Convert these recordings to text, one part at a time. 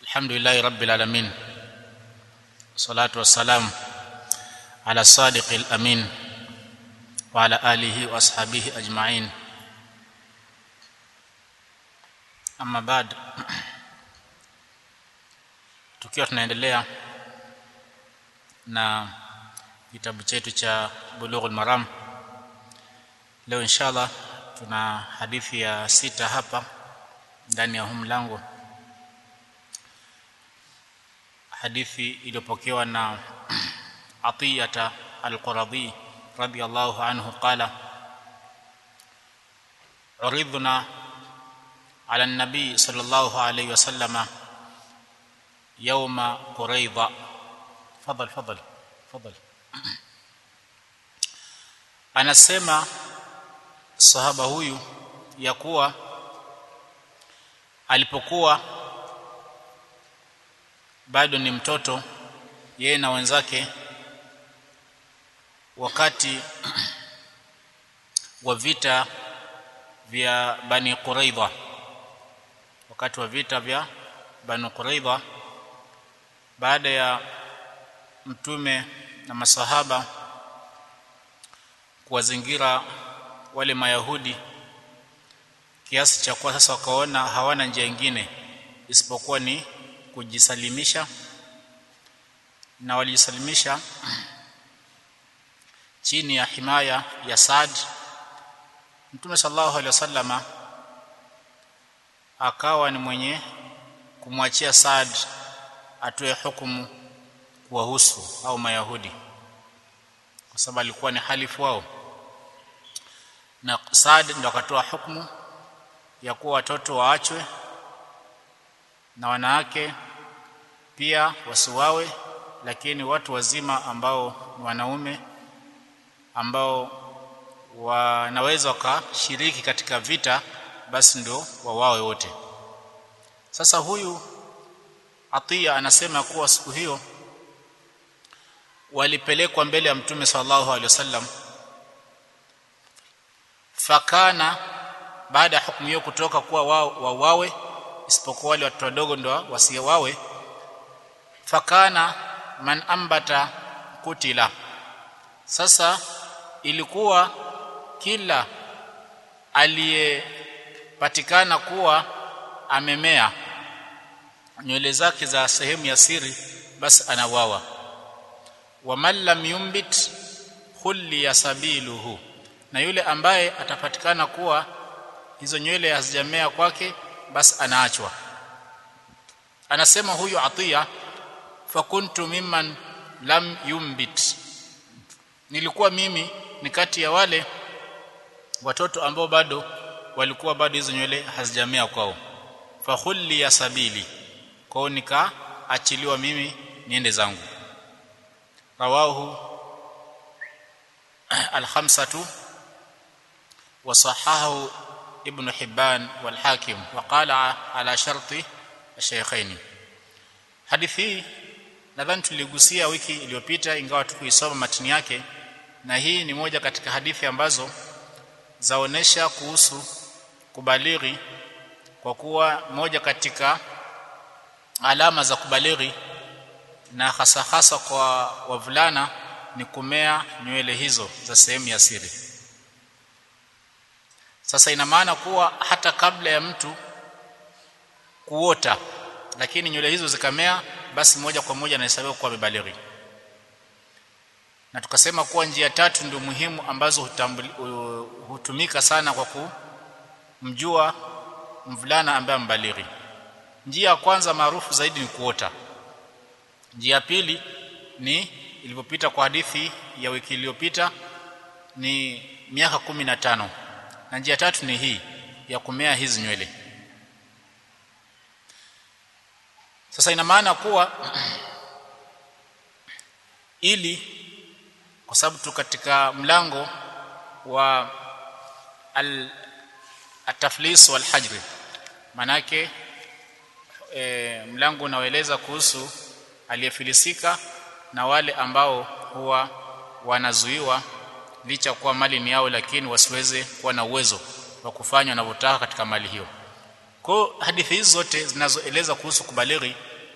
الحمد لله رب العالمين والصلاه والسلام على الصادق الامين وعلى اله واصحابه اجمعين اما بعد tukiwa tunaendelea na kitabu chetu cha bulughul maram leo inshallah tuna hadithi ya sita hapa ndani ya huu mlango hadithi iliyopokewa na Atiyata al-Quradhi radiyallahu anhu qala uridhna ala an-nabi sallallahu alayhi wasallam yawma quraidha fadhal fadhal fadhal anasema sahaba huyu ya kuwa alipokuwa bado ni mtoto yeye na wenzake wakati wa vita vya Bani Quraidha wakati wa vita vya Bani Quraidha baada ya mtume na masahaba kuwazingira wale mayahudi kiasi cha kuwa sasa wakaona hawana njia nyingine isipokuwa ni kujisalimisha na walijisalimisha chini ya himaya ya Saad Mtume sallallahu alaihi wasallama akawa ni mwenye kumwachia Saad atoe hukumu kuwahusu au mayahudi kwa sababu alikuwa ni halifu wao na Saad ndo akatoa hukumu ya kuwa watoto waachwe na wanawake pia wasiwawe lakini watu wazima ambao ni wanaume ambao wanaweza wakashiriki katika vita basi ndio wawawe wote sasa huyu Atia anasema kuwa siku hiyo walipelekwa mbele ya mtume sallallahu alaihi wasallam fakana baada ya hukumu hiyo kutoka kuwa wao wawawe isipokuwa wale watoto wadogo ndo wasiwawe fakana man ambata kutila sasa ilikuwa kila aliyepatikana kuwa amemea nywele zake za sehemu ya siri basi anawawa wa man lam yumbit khulli yasabiluhu na yule ambaye atapatikana kuwa hizo nywele hazijamea kwake basi anaachwa anasema huyu Atiya fakuntu mimman lam yumbit nilikuwa mimi ni kati ya wale watoto ambao bado walikuwa bado hizo nywele hazijamea kwao fakhulli ya sabili kwao nikaachiliwa mimi niende zangu rawahu al-khamsatu wa sahahu ابن حبان والحاكم وقال على شرط الشيخين hadithi nadhani tuligusia wiki iliyopita ingawa tukuisoma matini yake na hii ni moja katika hadithi ambazo zaonesha kuhusu kubalighi kwa kuwa moja katika alama za kubalighi na hasa hasa kwa wavulana ni kumea nywele hizo za sehemu ya siri sasa ina maana kuwa hata kabla ya mtu kuota lakini nywele hizo zikamea basi moja kwa moja anahesabiwa kuwa amebalighi na tukasema kuwa njia tatu ndio muhimu ambazo hutambuli, hutumika sana kwa kumjua mvulana ambaye ambalighi njia ya kwanza maarufu zaidi ni kuota njia ya pili ni ilipopita kwa hadithi ya wiki iliyopita ni miaka kumi na tano na njia tatu ni hii ya kumea hizi nywele sasa ina maana kuwa ili kwa sababu tu katika mlango wa al ataflis wal hajr manake e, mlango unaoeleza kuhusu aliyefilisika na wale ambao huwa wanazuiwa licha kuwa mali ni yao lakini wasiweze kuwa na uwezo wa kufanya wanavyotaka katika mali hiyo kwa hadithi hizi zote zinazoeleza kuhusu kubalighi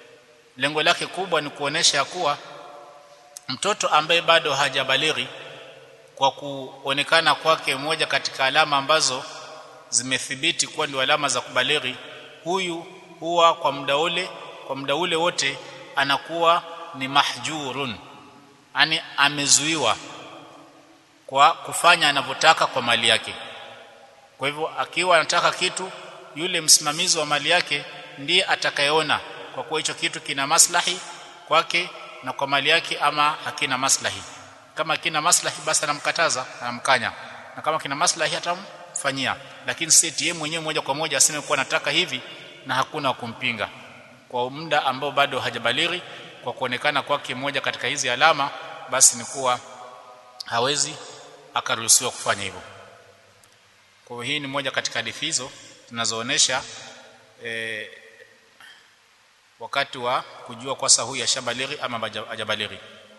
lengo lake kubwa ni kuonesha ya kuwa mtoto ambaye bado hajabalighi kwa kuonekana kwake moja katika alama ambazo zimethibiti kuwa ndio alama za kubalighi huyu huwa kwa muda ule kwa muda ule wote anakuwa ni mahjurun yani amezuiwa kwa kufanya anavyotaka kwa mali yake kwa hivyo akiwa anataka kitu yule msimamizi wa mali yake ndiye atakayeona kwa kuwa hicho kitu kina maslahi kwake na kwa mali yake ama hakina maslahi kama kina maslahi basi anamkataza anamkanya na kama kina maslahi atamfanyia lakini si yeye mwenyewe moja kwa moja aseme kuwa nataka hivi na hakuna kumpinga kwa muda ambao bado hajabalighi kwa kuonekana kwake moja katika hizi alama basi ni kuwa hawezi akaruhusiwa kufanya hivyo kwa hii ni moja katika hadithi hizo tunazoonesha e, wakati wa kujua kwa sahu ya shabalighi ama hajabalighi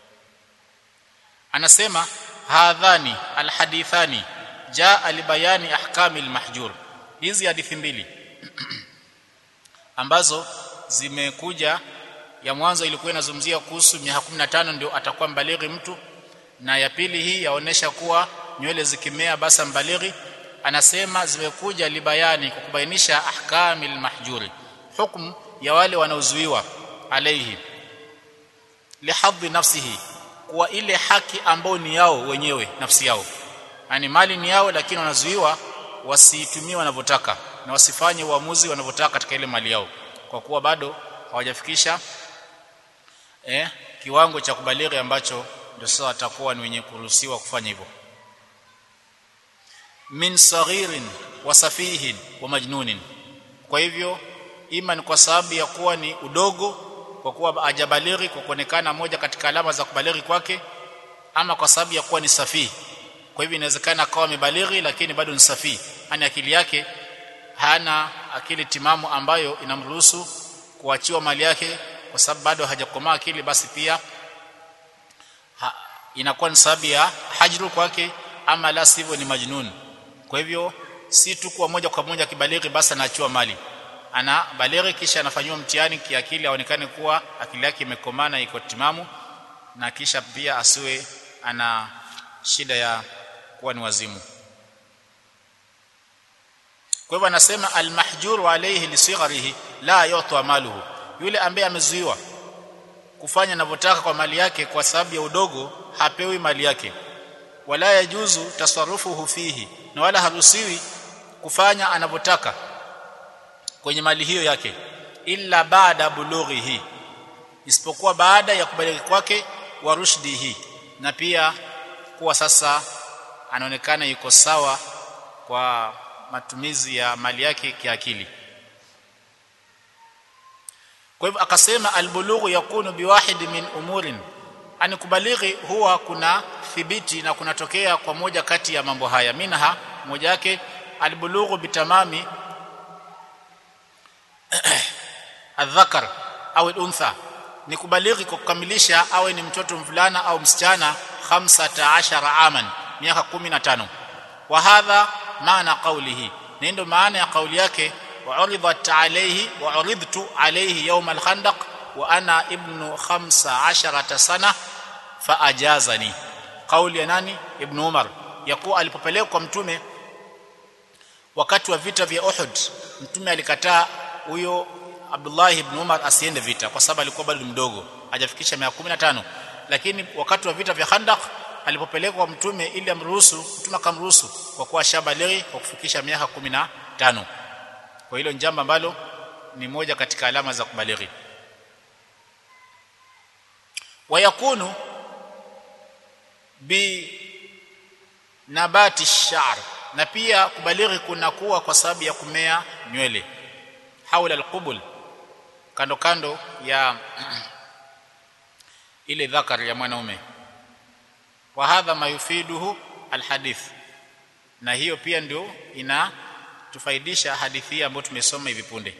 anasema hadhani alhadithani jaa libayani ahkami almahjur hizi hadithi mbili ambazo zimekuja ya mwanzo ilikuwa inazungumzia kuhusu miaka 15 ndio atakuwa mbalighi mtu na ya pili hii yaonesha kuwa nywele zikimea basa mbalighi anasema zimekuja libayani kwa kubainisha ahkamil mahjuri hukumu ya wale wanaozuiwa alaihi lihadhi nafsihi kuwa ile haki ambao ni yao wenyewe nafsi yao yani mali ni yao lakini wanazuiwa wasiitumie wanavyotaka na wasifanye uamuzi wanavyotaka katika ile mali yao kwa kuwa bado hawajafikisha eh, kiwango cha kubalighi ambacho ndio sasa watakuwa ni wenye kuruhusiwa kufanya hivyo min saghirin wa safihin wa majnunin kwa hivyo ima ni kwa sababu ya kuwa ni udogo kwa kuwa hajabalighi kwa kuonekana moja katika alama za kubalighi kwake ama kwa sababu ya kuwa ni safihi kwa hivyo inawezekana akawa amebalighi lakini bado ni safihi yani akili yake hana akili timamu ambayo inamruhusu kuachiwa mali yake kwa sababu bado hajakomaa akili basi pia ha, inakuwa ni sababu ya hajru kwake ama la sivyo ni majnun kwa hivyo si tu kwa moja kwa moja kibalighi basi anaachiwa mali ana balighi kisha anafanywa mtihani kiakili aonekane kuwa akili yake imekomaa na iko timamu na kisha pia asiwe ana shida ya kuwa ni wazimu kwa hivyo anasema almahjuru alayhi lisigharihi la yu'ta maluhu yule ambaye amezuiwa kufanya anavyotaka kwa mali yake kwa sababu ya udogo hapewi mali yake wala yajuzu tasarrufuhu fihi na wala haruhusiwi kufanya anavyotaka kwenye mali hiyo yake illa baada bulughihi isipokuwa baada ya kubaliki kwake wa rushdihi na pia kuwa sasa anaonekana yuko sawa kwa matumizi ya mali yake kiakili kwa hivyo akasema albulughu yakunu biwahid min umurin ani kubalighi huwa kuna thibiti na kunatokea kwa moja kati ya mambo haya minha moja yake albulughu bitamami adhakar au untha ni kubalighi kwa kukamilisha awe ni mtoto mvulana au msichana 15 aman miaka 15 wa hadha maana qawlihi ndio maana ya kauli yake وعرضت عليه وعرضت عليه يوم الخندق وانا ابن خمس عشرة سنه فاجازني قول ya nani ibn umar yakuwa alipopelekwa mtume wakati wa vita vya Uhud mtume alikataa huyo Abdullah ibn Umar asiende vita kwa sababu alikuwa bado mdogo hajafikisha miaka 15 lakini wakati wa vita vya Khandaq alipopelekwa mtume ili amruhusu mtume akamruhusu kwa kuwa shabalighi kwa kufikisha miaka 15 kwa hilo njambo ambalo ni moja katika alama za kubalighi wayakunu bi nabati sha'r na pia kubalighi kunakuwa kwa sababu ya kumea nywele haula alqubul kando kando ya ile dhakar ya mwanaume wa hadha mayufiduhu alhadith na hiyo pia ndio ina tufaidisha hadithi hii ambayo tumesoma hivi punde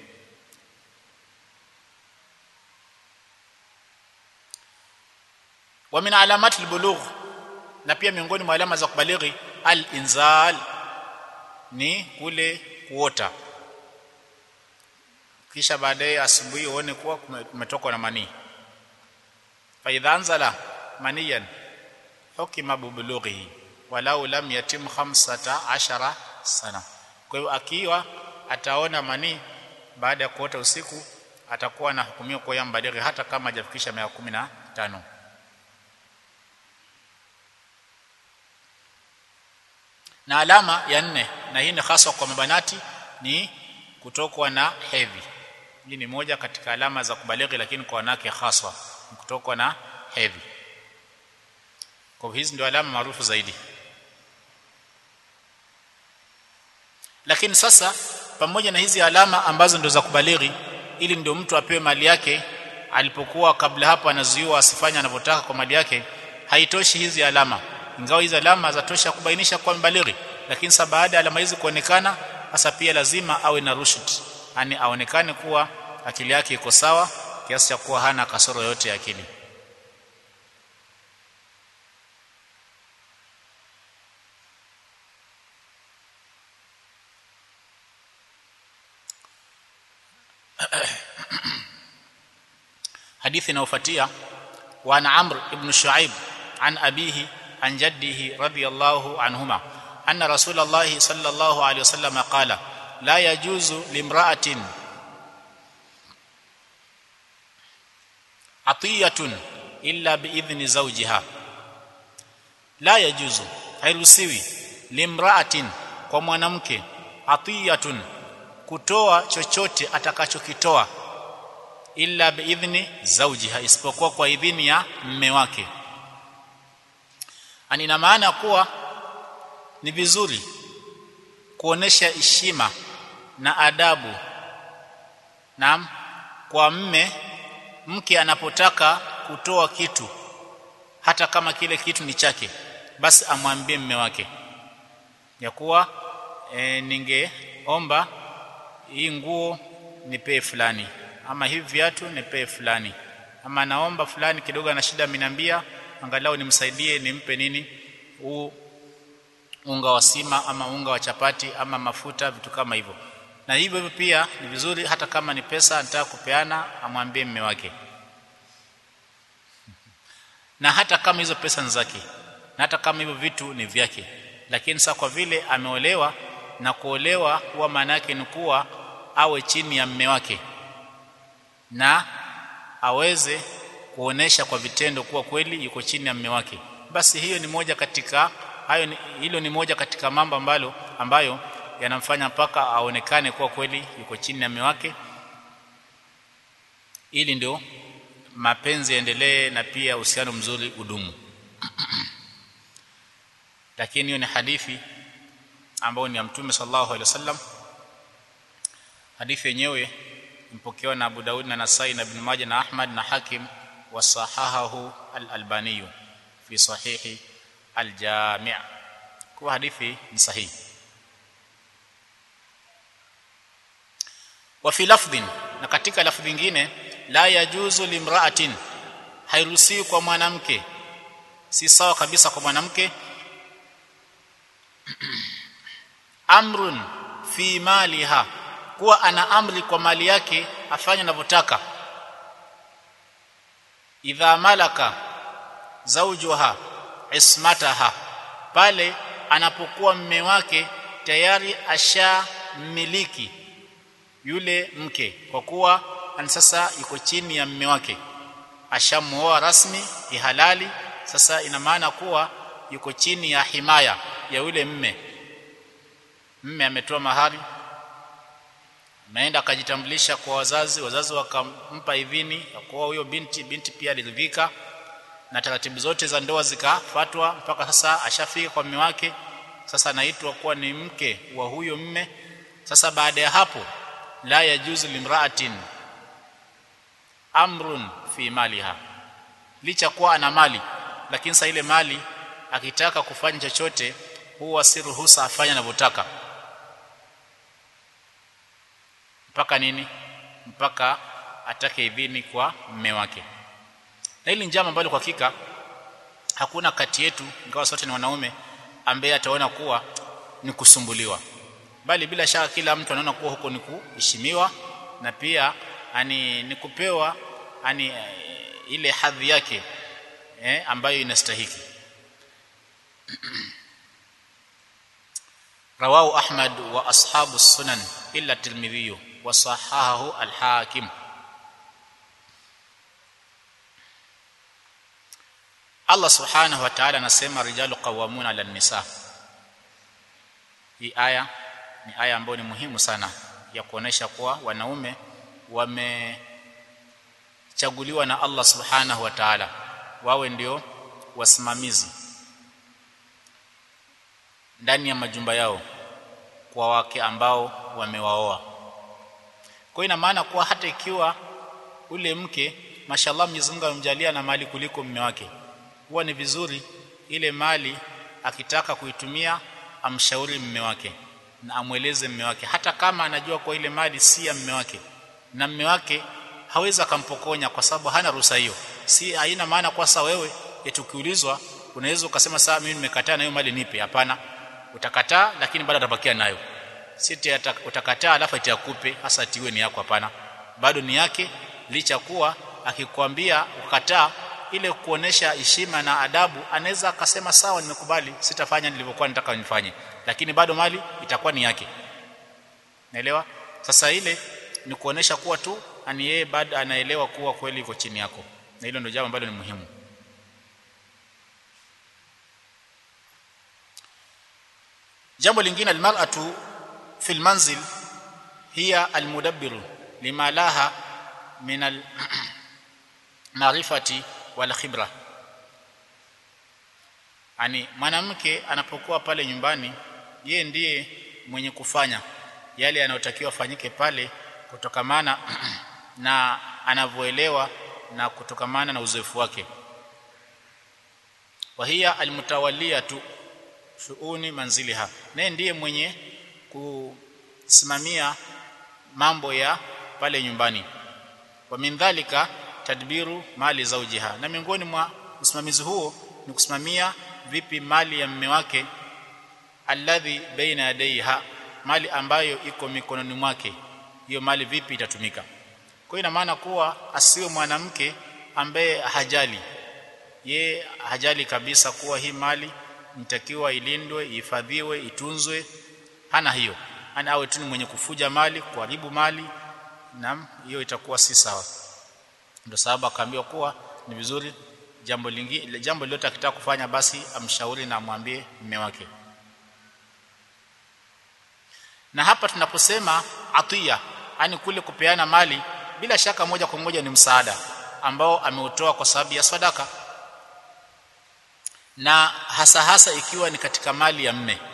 wa min alamat albulugh na pia miongoni mwa alama za kubalighi al-inzal ni kule kuota kisha baadaye asubuhi uone kuwa umetokwa na manii fa idha anzala maniyan hukima bubulughihi walau lam yatim khamsata ashara sana kwa hiyo akiwa ataona manii baada ya kuota usiku atakuwa na hukumiwa kwa yambalighi hata kama hajafikisha miaka kumi na tano na alama ya nne na hii ni hasa kwa mabanati ni kutokwa na hedhi hii ni moja katika alama za kubalighi lakini kwa wanawake haswa ni kutokwa na hedhi kwa hizi ndio alama maarufu zaidi lakini sasa pamoja na hizi alama ambazo ndio za kubalighi ili ndio mtu apewe mali yake alipokuwa kabla hapo anazuiwa asifanye anavyotaka kwa mali yake haitoshi hizi alama ingawa hizi alama zatosha kubainisha kwa mbalighi lakini sasa baada ya alama hizi kuonekana sasa pia lazima awe na rushd yani aonekane kuwa akili yake iko sawa kiasi cha kuwa hana kasoro yote ya akili hadithi inayofuatia wa an amr ibn shuaib an abihi an jaddihi radiyallahu anhuma anna rasulullah sallallahu alayhi wasallam qala la yajuzu limra'atin atiyatun illa biidhni zawjiha la yajuzu hairuhusiwi limra'atin kwa mwanamke atiyatun kutoa chochote atakachokitoa illa biidhni zawjiha isipokuwa kwa idhini ya mme wake ani ina maana kuwa ni vizuri kuonesha heshima na adabu naam kwa mme mke anapotaka kutoa kitu hata kama kile kitu ni chake basi amwambie mme wake ya kuwa e, ningeomba hii nguo nipee fulani ama hivi viatu nipee fulani ama naomba fulani kidogo ana shida minambia angalau nimsaidie nimpe nini huu unga wa sima ama unga wa chapati ama mafuta vitu kama hivyo na hivyo hivyo pia ni vizuri hata kama ni pesa anataka kupeana amwambie mme wake na hata kama hizo pesa ni zake na hata kama hivyo vitu ni vyake lakini sasa kwa vile ameolewa na kuolewa huwa maana yake ni kuwa awe chini ya mme wake na aweze kuonesha kwa vitendo kuwa kweli yuko chini ya mme wake basi hiyo ni moja katika hayo ni, hilo ni moja katika mambo ambalo ambayo yanamfanya mpaka aonekane kuwa kweli yuko chini ya mme wake ili ndio mapenzi yaendelee na pia uhusiano mzuri udumu lakini hiyo ni hadithi ambayo ni ya mtume sallallahu alaihi wasallam hadithi yenyewe mpokewa na Abu Daud na Nasai na Ibn Majah na Ahmad na Hakim wasahahahu al-Albani fi sahihi al-Jami' kwa hadithi ni sahihi wa fi lafdhin na katika lafdhi nyingine la yajuzu limra'atin hairuhusiwi kwa mwanamke si sawa kabisa kwa mwanamke amrun fi maliha kuwa ana amri kwa mali yake afanye anavyotaka idha malaka zawjuha ismataha pale anapokuwa mme wake tayari ashamiliki yule mke kwa kuwa sasa yuko chini ya mme wake ashamuoa rasmi ihalali sasa ina maana kuwa yuko chini ya himaya ya yule mme mme ametoa mahari ameenda akajitambulisha kwa wazazi wazazi wakampa idhini ya kuoa huyo binti binti pia aliridhika na taratibu zote za ndoa zikafatwa mpaka sasa ashafika kwa mume wake sasa anaitwa kuwa ni mke wa huyo mme sasa baada ya hapo la yajuzu limraatin amrun fi maliha licha kuwa ana mali lakini sasa ile mali akitaka kufanya chochote huwa si ruhusa afanye anavyotaka mpaka nini mpaka atake idhini kwa mme wake na hili njama ambalo kwa hakika hakuna kati yetu ingawa sote ni wanaume ambaye ataona kuwa ni kusumbuliwa bali bila shaka kila mtu anaona kuwa huko ni kuheshimiwa na pia ani ni kupewa ani eh, ile hadhi yake eh, ambayo inastahiki رواه أحمد وأصحاب السنن إلا الترمذي وصححه الحاكم Allah subhanahu wa ta'ala anasema rijalu qawwamuna 'ala nisa hii aya ni aya ambayo ni muhimu sana ya kuonesha kuwa wanaume wamechaguliwa na Allah subhanahu wa ta'ala wawe ndio wasimamizi ndani ya majumba yao kwa wake ambao wamewaoa kwa ina maana kuwa hata ikiwa ule mke mashallah Mwenyezi Mungu amemjalia na mali kuliko mume wake huwa ni vizuri ile mali akitaka kuitumia amshauri mume wake na amweleze mume wake hata kama anajua kwa ile mali si ya mume wake na mume wake hawezi akampokonya kwa sababu hana ruhusa hiyo si haina maana kwa sasa wewe etukiulizwa unaweza ukasema saa mimi nimekataa na hiyo mali nipe hapana utakataa lakini bado atabakia nayo si utakataa alafu itakupe hasa tiwe ni yako hapana bado ni yake licha kuwa akikwambia ukataa ile kuonesha heshima na adabu anaweza akasema sawa nimekubali sitafanya nilivyokuwa nataka nifanye lakini bado mali itakuwa ni yake naelewa sasa ile ni kuonesha kuwa tu ani yeye bado anaelewa kuwa kweli iko chini yako na hilo ndio jambo ambalo ni muhimu jambo lingine almar'atu fil manzil hiya almudabbiru lima laha min al maarifati wal khibra ani mwanamke anapokuwa pale nyumbani ye ndiye mwenye kufanya yale yanayotakiwa fanyike pale kutokamana na anavyoelewa na kutokamana na uzoefu wake wa hiya almutawalliyatu shuuni manziliha naye ndiye mwenye kusimamia mambo ya pale nyumbani wa min dhalika tadbiru mali zaujiha na miongoni mwa usimamizi huo ni kusimamia vipi mali ya mume wake alladhi baina yadayha mali ambayo iko mikononi mwake hiyo mali vipi itatumika kwa ina maana kuwa asiwe mwanamke ambaye hajali ye hajali kabisa kuwa hii mali nitakiwa ilindwe ihifadhiwe itunzwe hana hiyo ana awe tu mwenye kufuja mali kuharibu mali na hiyo itakuwa si sawa ndio sababu akaambiwa kuwa ni vizuri jambo lingine jambo lolote akitaka kufanya basi amshauri na amwambie mume wake na hapa tunaposema atiya yani kule kupeana mali bila shaka moja kwa moja ni msaada ambao ameutoa kwa sababu ya sadaka na hasa hasa ikiwa ni katika mali ya mme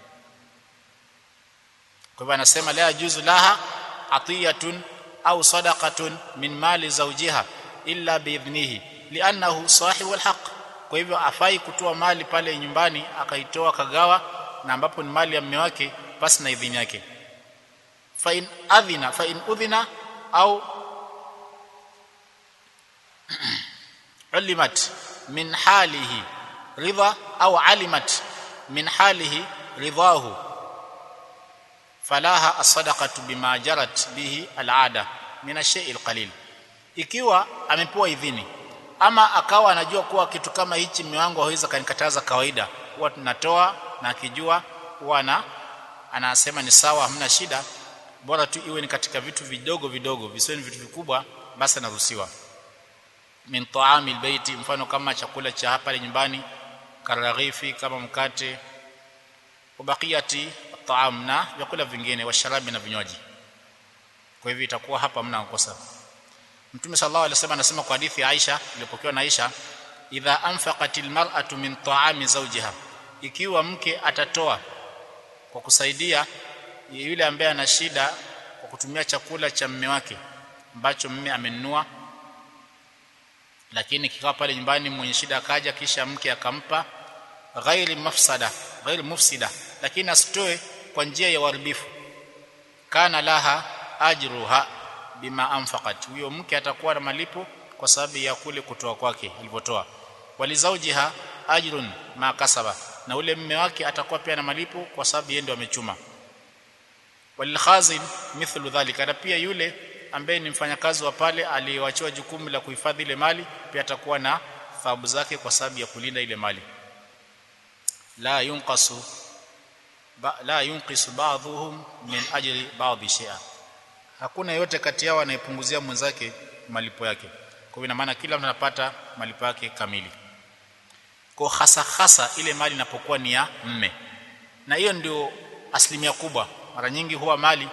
kwa hivyo anasema la juzu laha atiyatun au sadaqatun min mali zawjiha illa biidhnihi li'annahu sahibu alhaq kwa hivyo afai kutoa mali pale nyumbani akaitoa kagawa na ambapo ni mali ya mme wake basi na idhini yake fa in adhina fa in udhina au ulimat min halihi ridha au alimat min halihi ridahu falaha as-sadaqatu bima jarat bihi al-ada min ash-shay'i al-qalil ikiwa amepewa idhini ama akawa anajua kuwa kitu kama hichi mume wangu hawezi kanikataza kawaida huwa tunatoa na akijua huwa na anasema ni sawa hamna shida bora tu iwe ni katika vitu vidogo vidogo visiwe ni vitu vikubwa basi anaruhusiwa min taami albayti mfano kama chakula cha hapa nyumbani karaghifi kama mkate ubakiyati taam na vyakula vingine washarabi na vinywaji kwa hivyo itakuwa hapa mna kosa Mtume sallallahu alaihi wasallam anasema kwa hadithi ya Aisha iliyopokewa na Aisha idha anfaqatil mar'atu min ta'ami zawjiha ikiwa mke atatoa kwa kusaidia yule ambaye ana shida kwa kutumia chakula cha mume wake ambacho mume amenunua lakini kikawa pale nyumbani mwenye shida akaja kisha mke akampa ghairi mafsada ghairi mufsida lakini asitoe kwa njia ya uharibifu kana laha ajruha bima anfaqat huyo mke atakuwa na malipo kwa sababu ya kule kutoa kwake alivyotoa walizaujiha ajrun ma kasaba na ule mume wake atakuwa pia na malipo kwa sababu yeye ndio amechuma walilkhazin mithlu dhalika na pia yule ambaye ni mfanyakazi wa pale aliyewachiwa jukumu la kuhifadhi ile mali pia atakuwa na thawabu zake kwa sababu ya kulinda ile mali la yunqasu ba, la yunqisu ba'dhuhum min ajli ba'dhi shay'a hakuna yote kati yao anayepunguzia mwenzake malipo yake kwa hivyo ina maana kila mtu anapata malipo yake kamili kwa hasa hasa ile mali inapokuwa ni ya mme na hiyo ndio asilimia kubwa mara nyingi huwa mali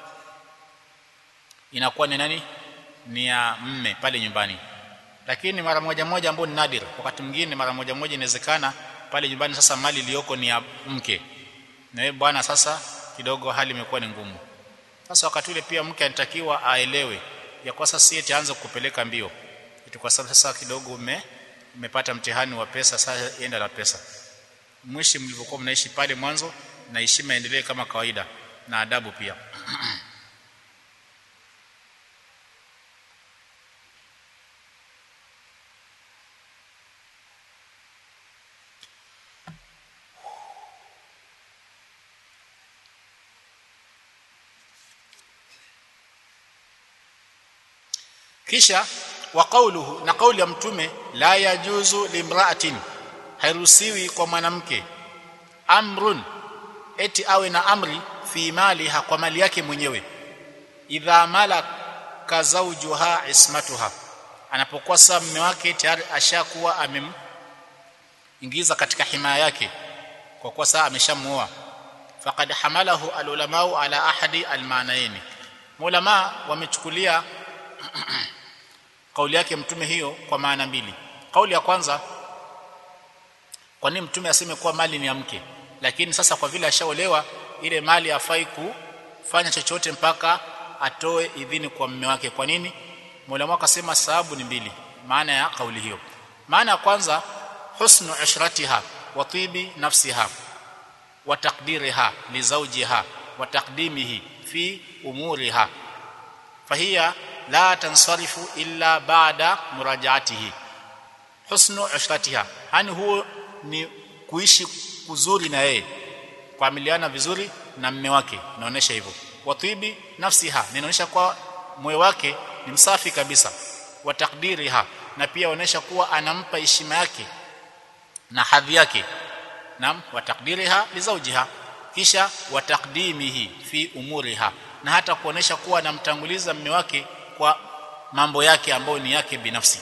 inakuwa ni nani ni ya mme pale nyumbani lakini mara moja moja ambao ni nadir wakati mwingine mara moja moja inawezekana pale nyumbani sasa mali iliyoko ni ya mke na yeye bwana sasa kidogo hali imekuwa ni ngumu sasa wakati ule pia mke anatakiwa aelewe ya kwa sasa eti aanze kupeleka mbio eti kwa sababu sasa kidogo ume umepata mtihani wa pesa sasa enda la pesa mwishi mlivyokuwa mnaishi pale mwanzo na heshima endelee kama kawaida na adabu pia kisha wa qawluhu na kauli ya mtume la yajuzu limra'atin hairuhusiwi kwa mwanamke amrun eti awe na amri fi maliha kwa mali yake mwenyewe idha malaka zawjuha ismatuha anapokuwa saa mume wake tayari ashakuwa amemingiza katika himaya yake kwa kuwa saa ameshamuoa faqad hamalahu alulamau ala ahadi almaanaini ulama wamechukulia kauli yake mtume hiyo kwa maana mbili kauli ya kwanza kwa nini mtume aseme kuwa mali ni ya mke lakini sasa kwa vile ashaolewa ile mali hafai kufanya chochote mpaka atoe idhini kwa mume wake kwa nini Mola akasema sababu ni mbili maana ya kauli hiyo maana ya kwanza husnu ishratiha wa tibi nafsiha wa taqdiriha li zawjiha wa taqdimihi fi umuriha fahiya la tansarifu illa baada murajaatihi husnu ishratiha yani huo ni kuishi kuzuri na yeye kuamiliana vizuri na mme wake inaonyesha hivyo watibi nafsiha inaonyesha kwa moyo wake ni msafi kabisa wa takdiriha na pia inaonyesha kuwa anampa heshima yake na hadhi yake nam wa takdiriha li zawjiha kisha wa taqdimihi fi umuriha na hata kuonesha kuwa anamtanguliza mme wake kwa mambo yake ambayo ni yake binafsi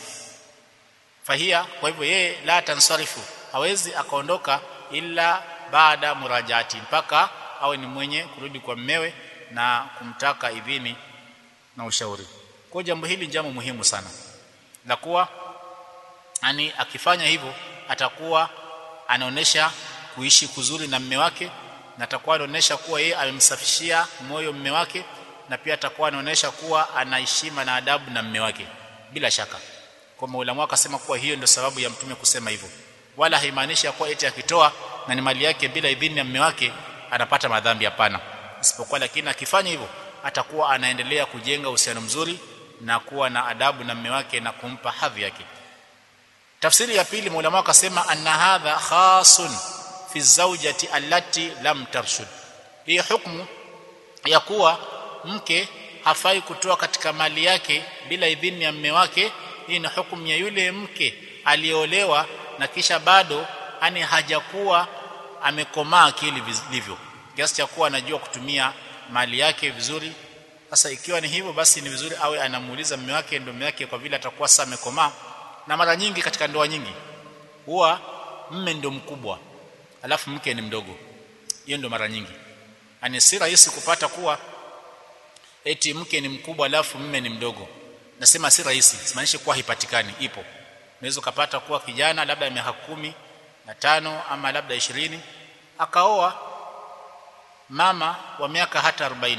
fahia kwa hivyo yeye la tansarifu hawezi akaondoka ila baada murajaati mpaka awe ni mwenye kurudi kwa mmewe na kumtaka idhini na ushauri kwa jambo hili jambo muhimu sana la kuwa yani akifanya hivyo atakuwa anaonesha kuishi kuzuri na mme wake na atakuwa anaonesha kuwa yeye amemsafishia moyo mme wake na pia atakuwa anaonesha kuwa anaheshima na adabu na mme wake bila shaka kwa maulamu akasema kuwa hiyo ndio sababu ya mtume kusema hivyo wala haimaanishi kuwa eti akitoa na ni mali yake bila idhini ya mme wake anapata madhambi hapana isipokuwa lakini akifanya hivyo atakuwa anaendelea kujenga uhusiano mzuri na kuwa na adabu na mme wake na kumpa hadhi yake tafsiri ya pili maulama akasema anna hadha khasun fi zawjati allati lam tarshud hii hukumu ya kuwa mke hafai kutoa katika mali yake bila idhini ya mme wake hii ni hukumu ya yule mke aliolewa na kisha bado ani hajakuwa amekomaa akili vilivyo kiasi cha kuwa anajua kutumia mali yake vizuri sasa ikiwa ni hivyo basi ni vizuri awe anamuuliza mume wake ndio mume wake kwa vile atakuwa sasa amekomaa na mara nyingi katika ndoa nyingi huwa mme ndio mkubwa alafu mke ni mdogo hiyo ndio mara nyingi ani si rahisi kupata kuwa eti mke ni mkubwa alafu mme ni mdogo nasema si rahisi simaanishi kuwa haipatikani ipo unaweza kupata kuwa kijana labda miaka kumi na tano ama labda ishirini akaoa mama wa miaka hata 40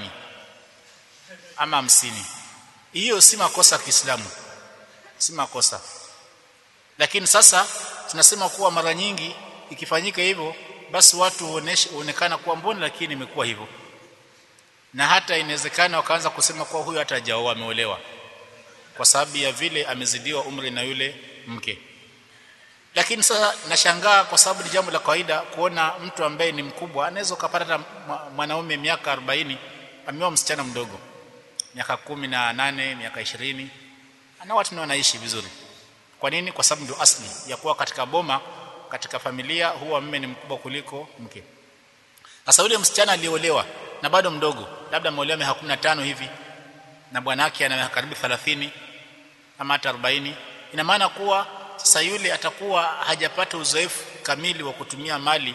ama hamsini hiyo si makosa ya Kiislamu si makosa lakini sasa tunasema kuwa mara nyingi ikifanyika hivyo basi watu huonekana kuwa mbona lakini imekuwa hivyo na hata inawezekana wakaanza kusema kuwa huyu hata hajaoa ameolewa kwa sababu ya vile amezidiwa umri na yule mke lakini sasa nashangaa kwa sababu ni jambo la kawaida kuona mtu ambaye ni mkubwa anaweza kupata hata mwanaume miaka 40 ameoa msichana mdogo miaka kumi na nane miaka ishirini na watu ndio wanaishi vizuri kwa nini kwa sababu ndio asli ya kuwa katika boma katika familia huwa mme ni mkubwa kuliko mke sasa yule msichana aliolewa na bado mdogo labda ameolewa miaka 15 hivi na bwanake ana miaka karibu 30 ama hata 40 ina maana kuwa sasa yule atakuwa hajapata uzoefu kamili wa kutumia mali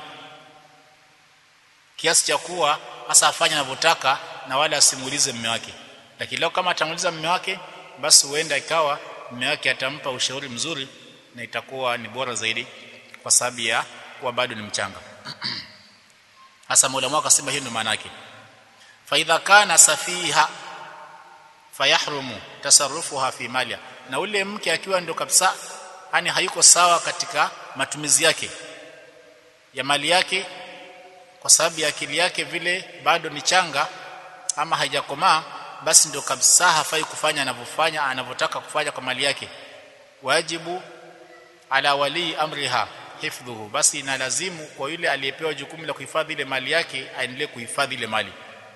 kiasi cha kuwa hasa afanye anavyotaka na wala asimulize mume wake lakini leo kama atamuliza mume wake basi huenda ikawa mume wake atampa ushauri mzuri na itakuwa ni bora zaidi kwa sababu ya kuwa bado ni mchanga hasa Mola mwaka akasema hiyo ndio maana yake fa idha kana safiha fayahrumu tasarrufuha fi maliha na ule mke akiwa ndio kabisa yani hayuko sawa katika matumizi yake ya mali yake kwa sababu ya akili yake vile bado ni changa ama haijakomaa basi ndio kabisa hafai kufanya anavyofanya anavyotaka kufanya kwa mali yake wajibu ala wali amriha hifdhuhu basi ina lazimu kwa yule aliyepewa jukumu la kuhifadhi ile mali yake aendelee kuhifadhi ile mali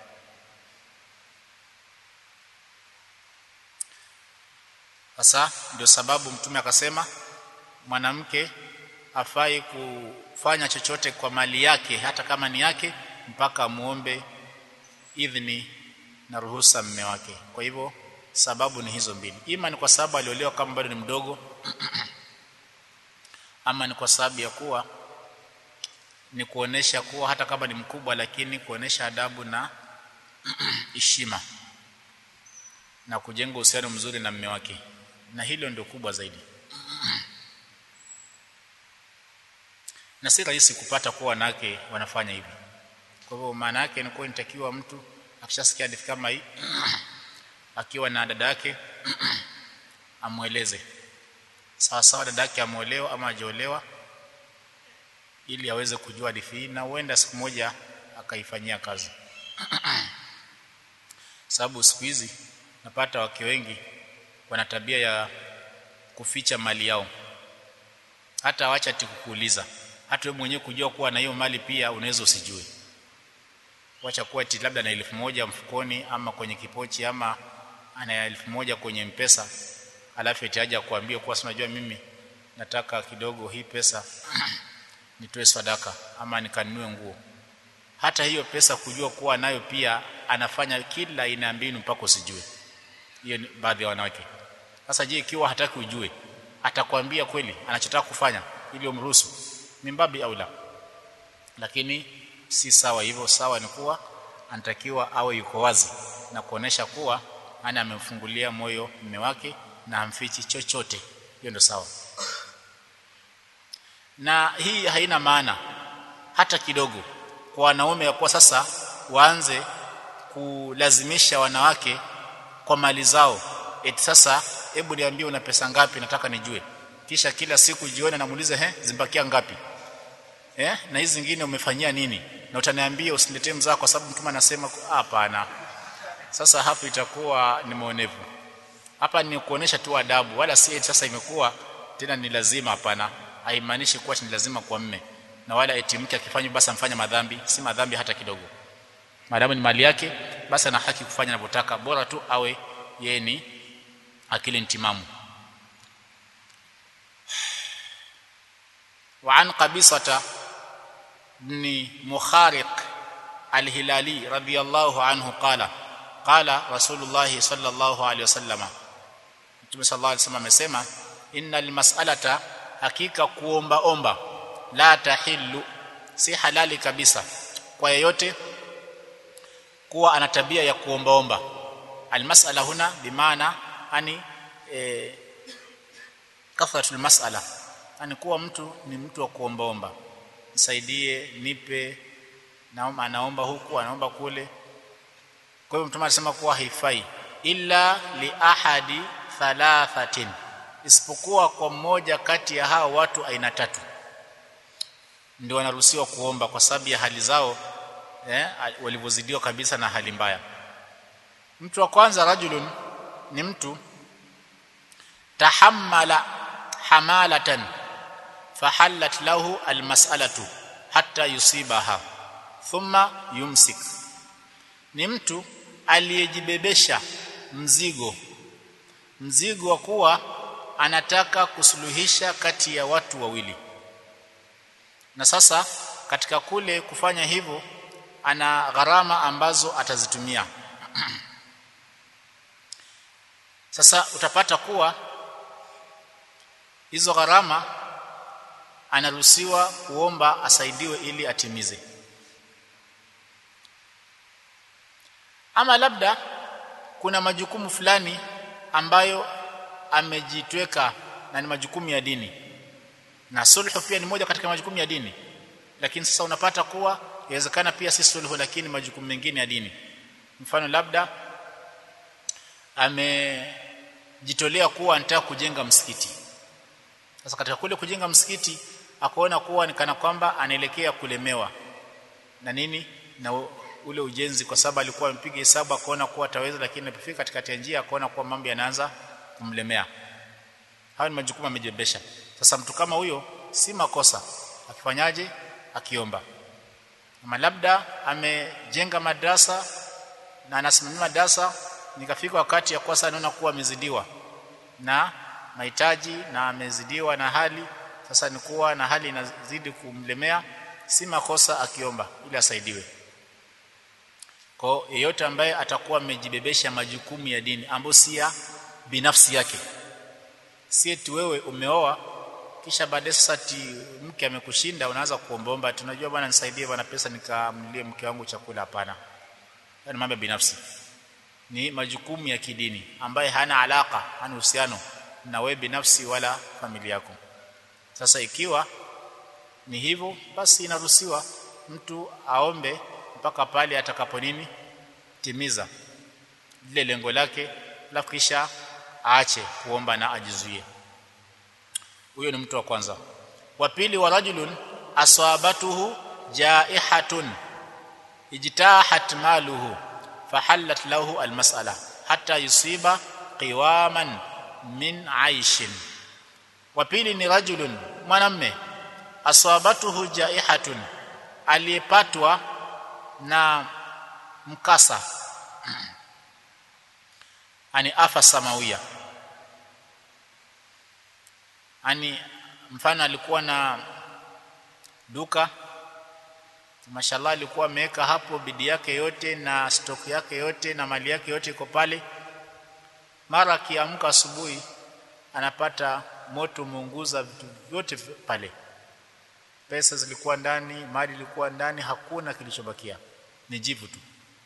sasa ndio sababu mtume akasema mwanamke afai kufanya chochote kwa mali yake hata kama ni yake mpaka muombe idhni na ruhusa mme wake kwa hivyo sababu ni hizo mbili ima ni kwa sababu aliolewa kama bado ni mdogo ama ni kwa sababu ya kuwa ni kuonesha kuwa hata kama ni mkubwa lakini kuonesha adabu na heshima na kujenga uhusiano mzuri na mme wake na hilo ndio kubwa zaidi na si rahisi kupata kuwa wanawake wanafanya hivi kwa hivyo maana yake ni kuwa inatakiwa mtu akishasikia hadithi kama hii akiwa na dada yake amweleze sawa sawa dada yake ameolewa ama hajaolewa ili aweze kujua hadithi hii na huenda siku moja akaifanyia kazi sababu siku hizi napata wake wengi wana tabia ya kuficha mali yao hata wacha tikukuuliza hata wewe mwenyewe kujua kuwa na hiyo mali pia unaweza usijue wacha kuwa eti labda na elfu moja mfukoni ama kwenye kipochi ama ana elfu moja kwenye mpesa alafu eti aje kuambia kuwa unajua mimi nataka kidogo hii pesa nitoe sadaka ama nikanunue nguo hata hiyo pesa kujua kuwa nayo pia anafanya kila aina mbinu mpaka usijue hiyo ni baadhi ya wanawake sasa je ikiwa hataki ujue atakwambia kweli anachotaka kufanya ili umruhusu mimbabi au la lakini si sawa hivyo sawa ni kuwa anatakiwa awe yuko wazi na kuonesha kuwa ana amemfungulia moyo mume wake na hamfichi chochote hiyo ndio sawa na hii haina maana hata kidogo kwa wanaume ya kuwa sasa waanze kulazimisha wanawake kwa mali zao eti sasa hebu niambie una pesa ngapi nataka nijue kisha kila siku jione namuulize he zimbakia ngapi eh na hizi zingine umefanyia nini na utaniambia usiniletee mzaa kwa sababu mtume anasema hapana sasa hapo itakuwa ni maonevu hapa ni kuonesha tu adabu wala si sasa imekuwa tena ni lazima hapana haimaanishi kuwa ni lazima kwa mme na wala eti mke akifanya basi amfanya madhambi si madhambi hata kidogo maadamu ni mali yake basi ana haki kufanya anavyotaka bora tu awe yeye ni akili ntimamu وعن قبيصة بن مخارق الهلالي رضي الله عنه قال قال رسول الله صلى الله عليه وسلم Mtume صلى الله عليه وسلم amesema innal mas'alata hakika kuomba omba la tahillu si halali kabisa kwa yeyote kuwa ana tabia ya kuomba omba almas'ala huna bimaana ani e, kathratul mas'ala ani kuwa mtu ni mtu wa kuombaomba nisaidie nipe naomba anaomba huku anaomba kule kwa hivyo mtume anasema kuwa haifai illa li ahadi thalathatin isipokuwa kwa mmoja kati ya hao watu aina tatu ndio wanaruhusiwa kuomba kwa sababu ya hali zao eh, walivyozidiwa kabisa na hali mbaya mtu wa kwanza rajulun ni mtu tahammala hamalatan fahallat lahu almas'alatu hatta yusibaha thumma yumsik ni mtu aliyejibebesha mzigo mzigo wa kuwa anataka kusuluhisha kati ya watu wawili na sasa katika kule kufanya hivyo ana gharama ambazo atazitumia sasa utapata kuwa hizo gharama anaruhusiwa kuomba asaidiwe ili atimize ama labda kuna majukumu fulani ambayo amejitweka na ni majukumu ya dini na sulhu pia ni moja katika majukumu ya dini lakini sasa unapata kuwa inawezekana pia si sulhu lakini majukumu mengine ya dini mfano labda amejitolea kuwa anataka kujenga msikiti sasa katika kule kujenga msikiti akaona kuwa ni kana kwamba anaelekea kulemewa na nini na ule ujenzi kwa sababu alikuwa amepiga hesabu akaona kuwa ataweza lakini alipofika katikati ya njia akaona kuwa mambo yanaanza kumlemea hayo ni majukumu amejibebesha sasa mtu kama huyo si makosa akifanyaje akiomba ama labda amejenga madrasa na anasimamia madrasa nikafika wakati ya kosa anaona kuwa amezidiwa na mahitaji na amezidiwa na hali sasa ni kuwa na hali inazidi kumlemea si makosa akiomba ili asaidiwe kwa yeyote ambaye atakuwa amejibebesha majukumu ya dini ambayo si ya binafsi yake si eti wewe umeoa kisha baadaye sasa ti mke amekushinda unaanza kuombaomba tunajua bwana nisaidie bwana pesa nikamlie mke wangu chakula hapana ni mambo binafsi ni majukumu ya kidini ambaye hana alaka hana uhusiano na wewe binafsi wala familia yako sasa ikiwa ni hivyo basi inaruhusiwa mtu aombe mpaka pale atakapo nini timiza lile lengo lake alafu kisha aache kuomba na ajizuie huyo ni mtu wa kwanza wa pili wa rajulun asabatuhu jaihatun ijtahat maluhu fahallat lahu almas'ala hatta yusiba qiwaman min aishin wa pili ni rajulun mwanamme asabatuhu jaihatun aliyepatwa na mkasa ani afa samawia ani mfano alikuwa na duka mashallah alikuwa ameweka hapo bidii yake yote na stock yake yote na mali yake yote iko pale mara akiamka asubuhi anapata moto umeunguza vitu vyote pale pesa zilikuwa ndani mali ilikuwa ndani hakuna kilichobakia ni jivu tu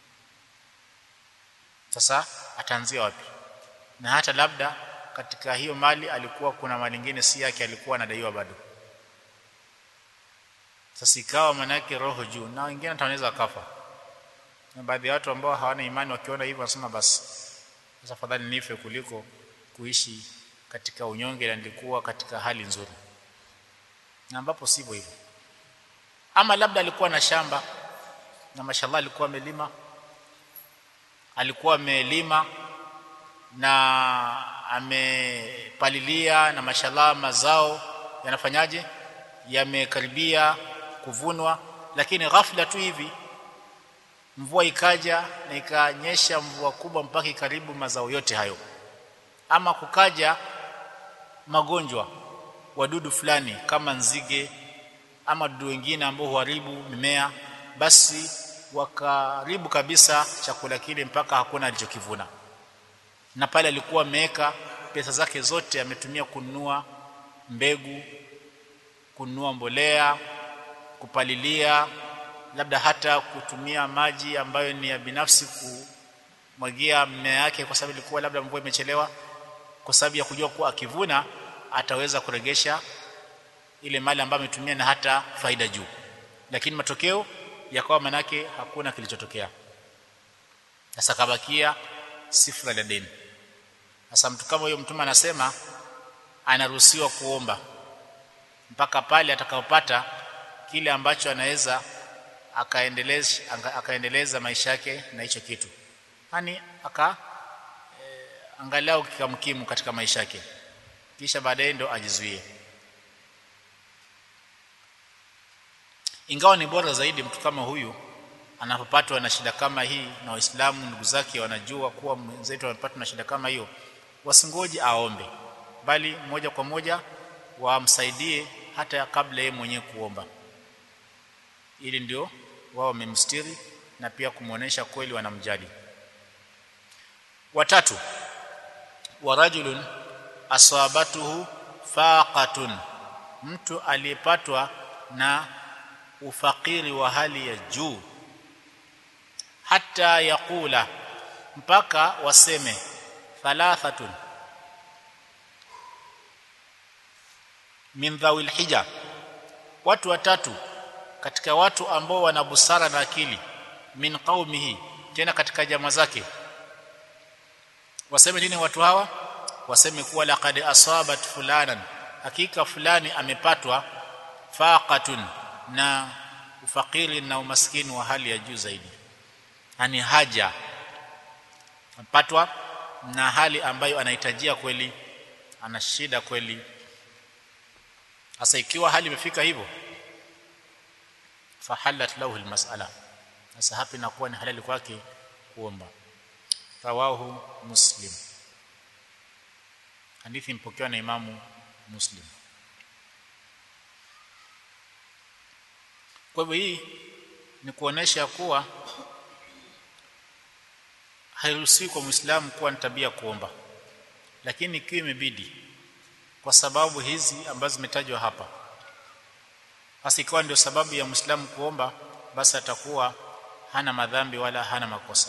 sasa ataanzia wapi na hata labda katika hiyo mali alikuwa kuna mali nyingine si yake alikuwa anadaiwa bado sasa ikawa manake roho juu na wengine wanaweza kafa na baadhi ya watu ambao hawana imani wakiona hivyo wanasema basi sasa fadhali nife kuliko kuishi katika unyonge na nilikuwa katika hali nzuri na ambapo sivyo hivyo ama labda alikuwa na shamba na mashallah alikuwa amelima alikuwa amelima na amepalilia na mashallah mazao yanafanyaje yamekaribia kuvunwa lakini ghafla tu hivi mvua ikaja na ikanyesha mvua kubwa mpaka karibu mazao yote hayo ama kukaja magonjwa wadudu fulani kama nzige ama dudu wengine ambao huharibu mimea basi wakaribu kabisa chakula kile mpaka hakuna alichokivuna na pale alikuwa ameweka pesa zake zote ametumia kununua mbegu kununua mbolea kupalilia labda hata kutumia maji ambayo ni ya binafsi kumwagia mmea yake kwa sababu ilikuwa labda mvua imechelewa kwa sababu ya kujua kuwa akivuna ataweza kuregesha ile mali ambayo ametumia na hata faida juu lakini matokeo yakawa manake hakuna kilichotokea sasa kabakia sifra la deni sasa mtu kama huyo mtume anasema anaruhusiwa kuomba mpaka pale atakapopata kile ambacho anaweza akaendeleza akaendeleza maisha yake na hicho kitu yani aka e, angalau kikamkimu katika maisha yake kisha baadaye ndo ajizuie ingawa ni bora zaidi mtu kama huyu anapopatwa na shida kama hii na waislamu ndugu zake wanajua kuwa mwenzetu amepatwa na shida kama hiyo wasingoje aombe bali moja kwa moja wamsaidie hata kabla yeye mwenyewe kuomba ili ndio wao wamemstiri na pia kumuonesha kweli wanamjali watatu wa rajulun asabatuhu faqatun mtu aliyepatwa na ufakiri wa hali ya juu hata yakula mpaka waseme thalathatun min dhawil hija watu watatu katika watu ambao wana busara na akili min qaumihi tena katika jamaa zake waseme nini watu hawa waseme kuwa laqad asabat fulanan hakika fulani amepatwa faqatun na ufakiri na umaskini wa hali ya juu zaidi ani haja amepatwa na hali ambayo anahitajia kweli ana shida kweli sasa ikiwa hali imefika hivyo fahalat lahu almas'ala sasa hapa inakuwa ni halali kwake kuomba rawahu muslim hadithi mpokewa na imamu muslim kwa hivyo hii ni kuonesha kuwa hairuhusiwi kwa muislamu kuwa na tabia kuomba lakini ikiwa imebidi kwa sababu hizi ambazo zimetajwa hapa basi ikiwa ndio sababu ya muislamu kuomba basi atakuwa hana madhambi wala hana makosa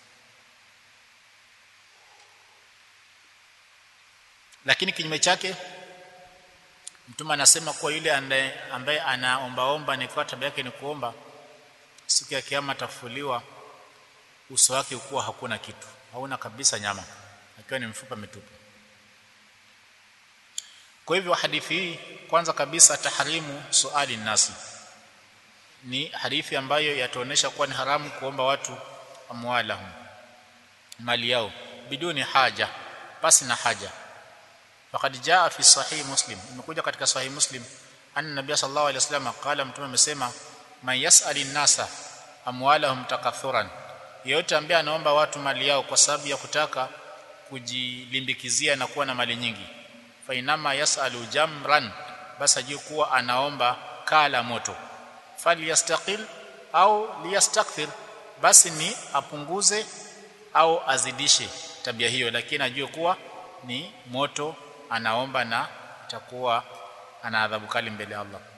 lakini kinyume chake mtume anasema kuwa yule ambaye anaombaomba ni kwa tabia yake ni kuomba siku ya kiyama atafuliwa uso wake ukuwa hakuna kitu hauna kabisa nyama akiwa ni mfupa mitupu kwa hivyo hadithi hii kwanza kabisa taharimu suali nasi ni hadithi ambayo yataonesha kuwa ni haramu kuomba watu amwalahum mali yao biduni haja basi na haja faqad jaa fi sahih muslim imekuja katika sahih muslim anna nabiy sallallahu alaihi wasallam qala mtume amesema man yasali nasa amwalahum takathuran yeyote ambaye anaomba watu mali yao kwa sababu ya kutaka kujilimbikizia na kuwa na mali nyingi fa inama yasalu jamran basi ajue kuwa anaomba kala moto falyastaqil au liyastakthir basi ni apunguze au azidishe tabia hiyo lakini ajue kuwa ni moto anaomba na itakuwa ana adhabu kali mbele ya Allah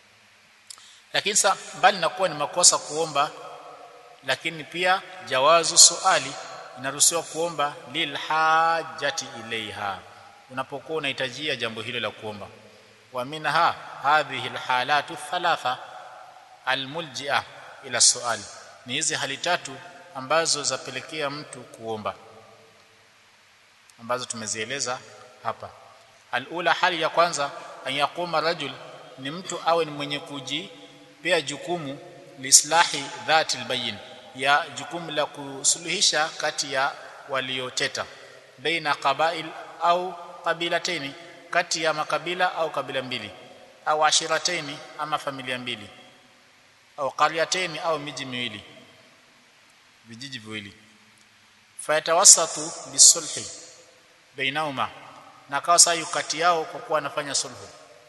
lakini sa mbali na kuwa ni makosa kuomba lakini pia jawazu suali inaruhusiwa kuomba lil hajati ilaiha unapokuwa unahitajia jambo hilo la kuomba wa minha hadhihi alhalatu thalatha almuljia ila suali ni hizi hali tatu ambazo zapelekea mtu kuomba ambazo tumezieleza hapa alula hali ya kwanza an yaquma rajul ni mtu awe ni mwenye kujipea jukumu lislahi dhati albayin ya jukumu la kusuluhisha kati ya walioteta baina qabail au qabilataini kati ya makabila au kabila mbili au ashirataini ama familia mbili au qaryataini au miji miwili vijiji viwili fayatawassatu bisulhi bainahuma na akawa saa kati yao kwa kuwa anafanya sulhu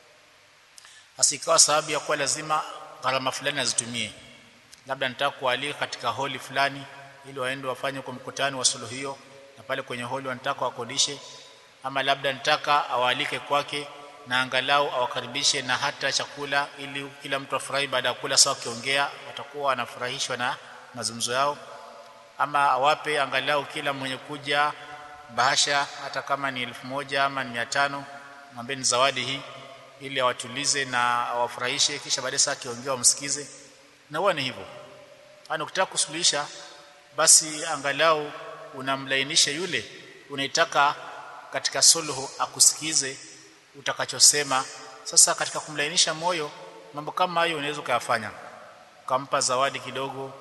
asikawa sababu ya kuwa lazima gharama fulani azitumie labda nitaka kualika katika holi fulani ili waende wafanye kwa mkutano wa suluhu hiyo na pale kwenye holi wanataka wakodishe ama labda nitaka awaalike kwake na angalau awakaribishe na hata chakula ili kila mtu afurahi baada ya kula sawa kiongea watakuwa wanafurahishwa na mazungumzo yao ama awape angalau kila mwenye kuja bahasha hata kama ni elfu moja ama ni mia tano mwambie ni zawadi hii ili awatulize na awafurahishe kisha baadaye saa kiongea wamsikize na huwa ni hivyo ana ukitaka kusuluhisha basi angalau unamlainisha yule unaitaka katika sulhu akusikize utakachosema sasa katika kumlainisha moyo mambo kama hayo unaweza ukayafanya ukampa zawadi kidogo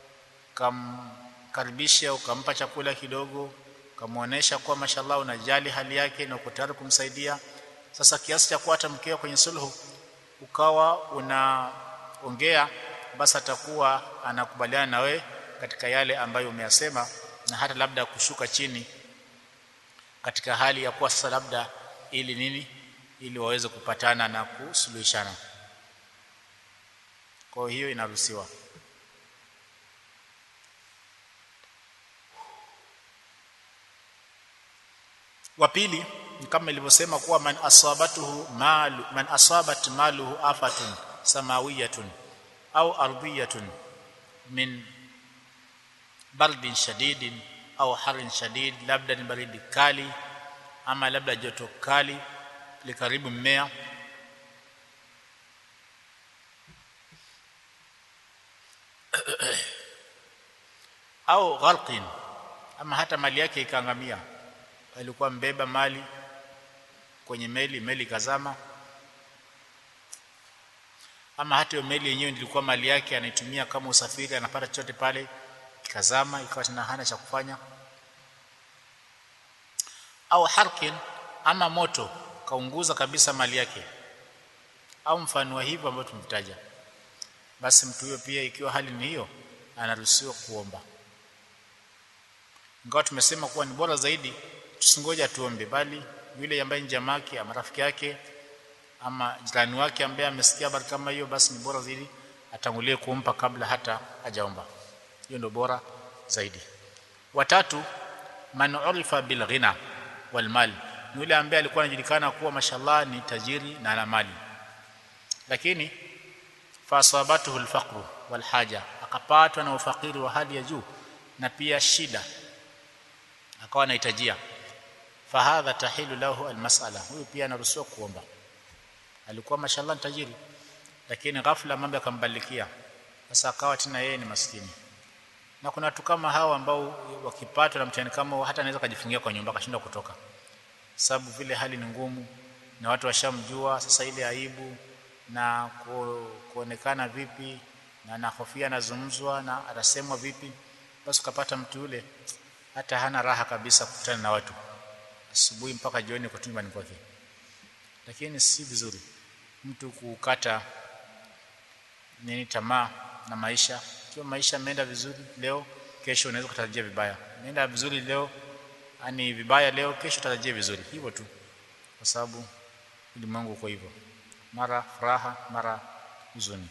ukamkaribisha ukampa chakula kidogo ukamwonyesha kuwa mashallah unajali hali yake na uko tayari kumsaidia sasa kiasi cha kuwa hata mkeo kwenye sulhu ukawa unaongea basi atakuwa anakubaliana na wewe katika yale ambayo umeyasema na hata labda kushuka chini katika hali ya kuwa sasa labda ili nini ili waweze kupatana na kusuluhishana kwa hiyo inaruhusiwa wa pili ni kama ilivyosema kuwa man asabatuhu malu man asabat maluhu afatun samawiyatun au ardhiyatun min bardin shadidin au harin shadid labda ni baridi kali ama labda joto kali likaribu mmea au gharqin ama hata mali yake ikaangamia alikuwa mbeba mali kwenye meli meli kazama ama hata hiyo meli yenyewe ilikuwa mali yake anaitumia kama usafiri anapata chochote pale ikazama ikawa tena hana cha kufanya au harkin ama moto kaunguza kabisa mali yake au mfano wa hivyo ambao tumetaja basi mtu huyo pia ikiwa hali ni hiyo anaruhusiwa kuomba ingawa tumesema kuwa ni bora zaidi tusingoja tuombe bali yule ambaye ni jamaki ama rafiki yake ama jirani wake ambaye amesikia habari kama hiyo basi ni bora zaidi atangulie kumpa kabla hata hajaomba hiyo ndio bora zaidi watatu man urifa bil ghina wal mal ni yule ambaye alikuwa anajulikana kuwa mashallah ni tajiri na ana mali lakini fasabatuhu alfaqru wal haja akapatwa na ufakiri wa hali ya juu na pia shida akawa anahitajia fahadha tahilu lahu almas'ala huyu pia anaruhusiwa kuomba alikuwa mashallah tajiri lakini ghafla mambo yakambalikia sasa akawa tena yeye ni maskini na kuna watu kama hao ambao wakipatwa na mtihani kama hata anaweza kujifungia kwa nyumba akashindwa kutoka sababu vile hali ni ngumu na watu washamjua sasa ile aibu na ku, kuonekana vipi na nahofia anazungumzwa na atasemwa vipi basi ukapata mtu yule hata hana raha kabisa kukutana na watu asubuhi mpaka jioni kwa nyumbani kwake lakini si vizuri mtu kukata nini tamaa na maisha ikiwa maisha yameenda vizuri leo kesho unaweza kutarajia vibaya nenda vizuri leo ani vibaya leo kesho tarajia vizuri hivyo tu kwa sababu ulimwengu uko hivyo mara furaha mara huzuni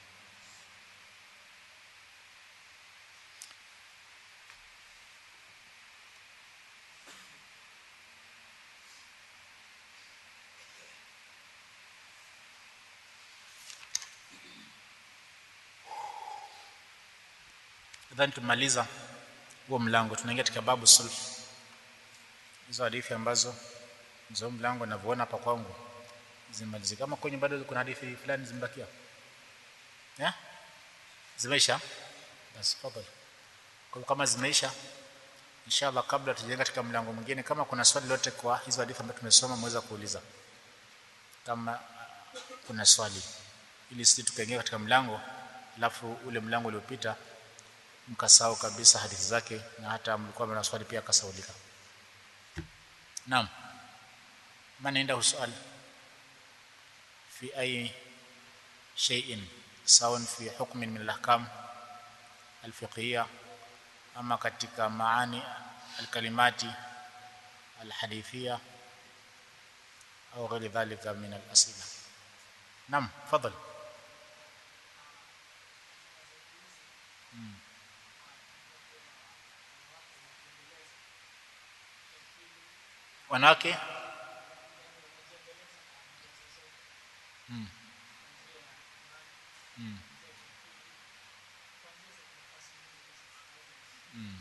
nadhani tumaliza huo mlango tunaingia katika babu sulh hizo hadithi ambazo hizo mlango ninavyoona hapa kwangu zimalizika kama kwenye bado kuna hadithi fulani zimebakia eh zimeisha basi tafadhali kwa kama zimeisha inshallah kabla tujaingia katika mlango mwingine kama kuna swali lote kwa hizo hadithi ambazo tumesoma mweza kuuliza kama kuna swali ili sisi tukaingia katika mlango alafu ule mlango uliopita mkasahau kabisa hadithi zake na hata mlikuwa mna swali pia kasaulika naam man عنده سؤال في أي شيء سواء في حكم من الأحكام الفقهية أما katika maani الكلمات الحديثية أو غير ذلك من الأسئلة نعم تفضل wanawake mm. Mm. Mm.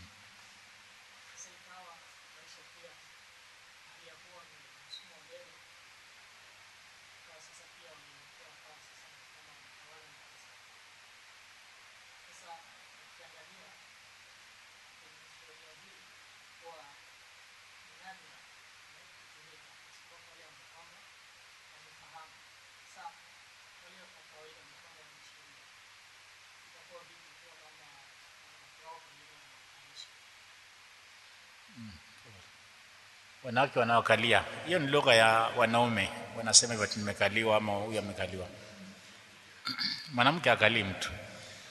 wanawake wanaokalia hiyo ni lugha ya wanaume wanasema hivyo nimekaliwa ama huyu amekaliwa mwanamke akalii mtu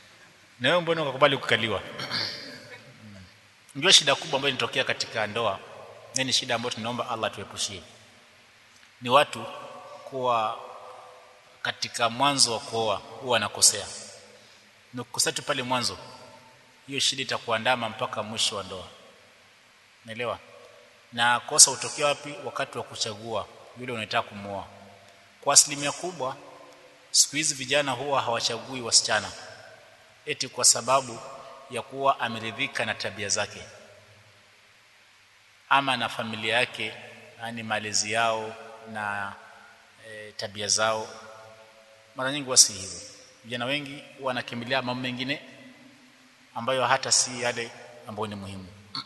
na wewe mbona ukakubali kukaliwa ndio shida kubwa ambayo inatokea katika ndoa na ni shida ambayo tunaomba Allah tuepushie ni watu kuwa katika mwanzo wa kuoa huwa anakosea na kukosea tu pale mwanzo hiyo shida itakuandama mpaka mwisho wa ndoa naelewa na kosa utokea wapi wakati wa kuchagua yule unataka kumuoa kwa asilimia kubwa siku hizi vijana huwa hawachagui wasichana eti kwa sababu ya kuwa ameridhika na tabia zake ama na familia yake yani malezi yao na e, tabia zao mara nyingi wasi hivyo vijana wengi wanakimbilia mambo mengine ambayo hata si yale ambayo ni muhimu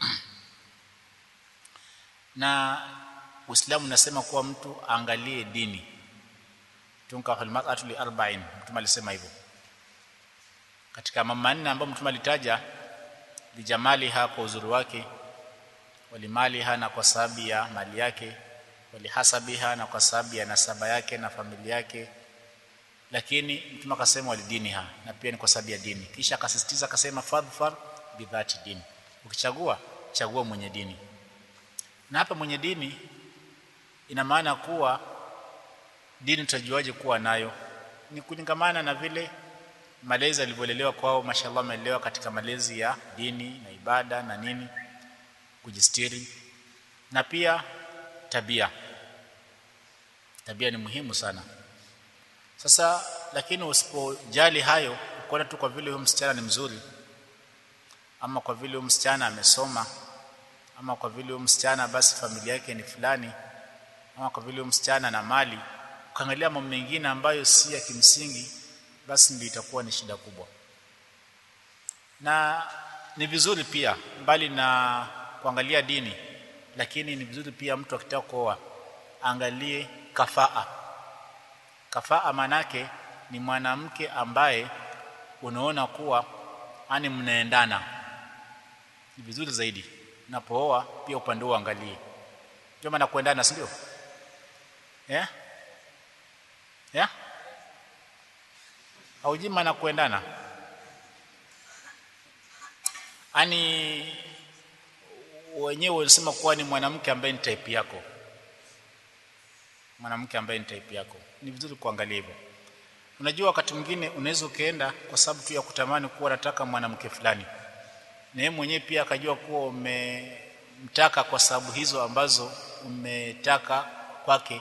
na Uislamu unasema kuwa mtu aangalie dini tunka fil mar'atu li arba'in mtume alisema hivyo katika mambo manne ambayo mtume alitaja lijamaliha kwa uzuri wake walimaliha na kwa sababu ya mali yake walihasabiha na kwa sababu ya nasaba yake na familia yake lakini mtume akasema walidiniha na pia ni kwa sababu ya dini kisha akasisitiza akasema fadhfar bidhati dini ukichagua chagua mwenye dini na hapa mwenye dini ina maana kuwa dini tutajuaje kuwa nayo ni kulingamana na vile malezi alivyolelewa kwao mashallah amelelewa katika malezi ya dini na ibada na nini kujistiri na pia tabia tabia ni muhimu sana sasa lakini usipojali hayo ukiona tu kwa vile huyo msichana ni mzuri ama kwa vile huyo msichana amesoma ama kwa vile huyo msichana basi familia yake ni fulani ama kwa vile huyo msichana na mali ukaangalia mambo mengine ambayo si ya kimsingi basi ndio itakuwa ni shida kubwa na ni vizuri pia mbali na kuangalia dini lakini ni vizuri pia mtu akitaka kuoa angalie kafaa kafaa manake ni mwanamke ambaye unaona kuwa ani mnaendana ni vizuri zaidi unapooa pia upande huo angalie ndio maana kuendana si ndio yeah? yeah? haujui maana kuendana ani wenyewe wanasema kuwa ni mwanamke ambaye ni type yako mwanamke ambaye ni type yako ni vizuri kuangalia hivyo unajua wakati mwingine unaweza ukaenda kwa sababu tu ya kutamani kuwa nataka mwanamke fulani na yeye mwenyewe pia akajua kuwa umemtaka kwa sababu hizo ambazo umetaka kwake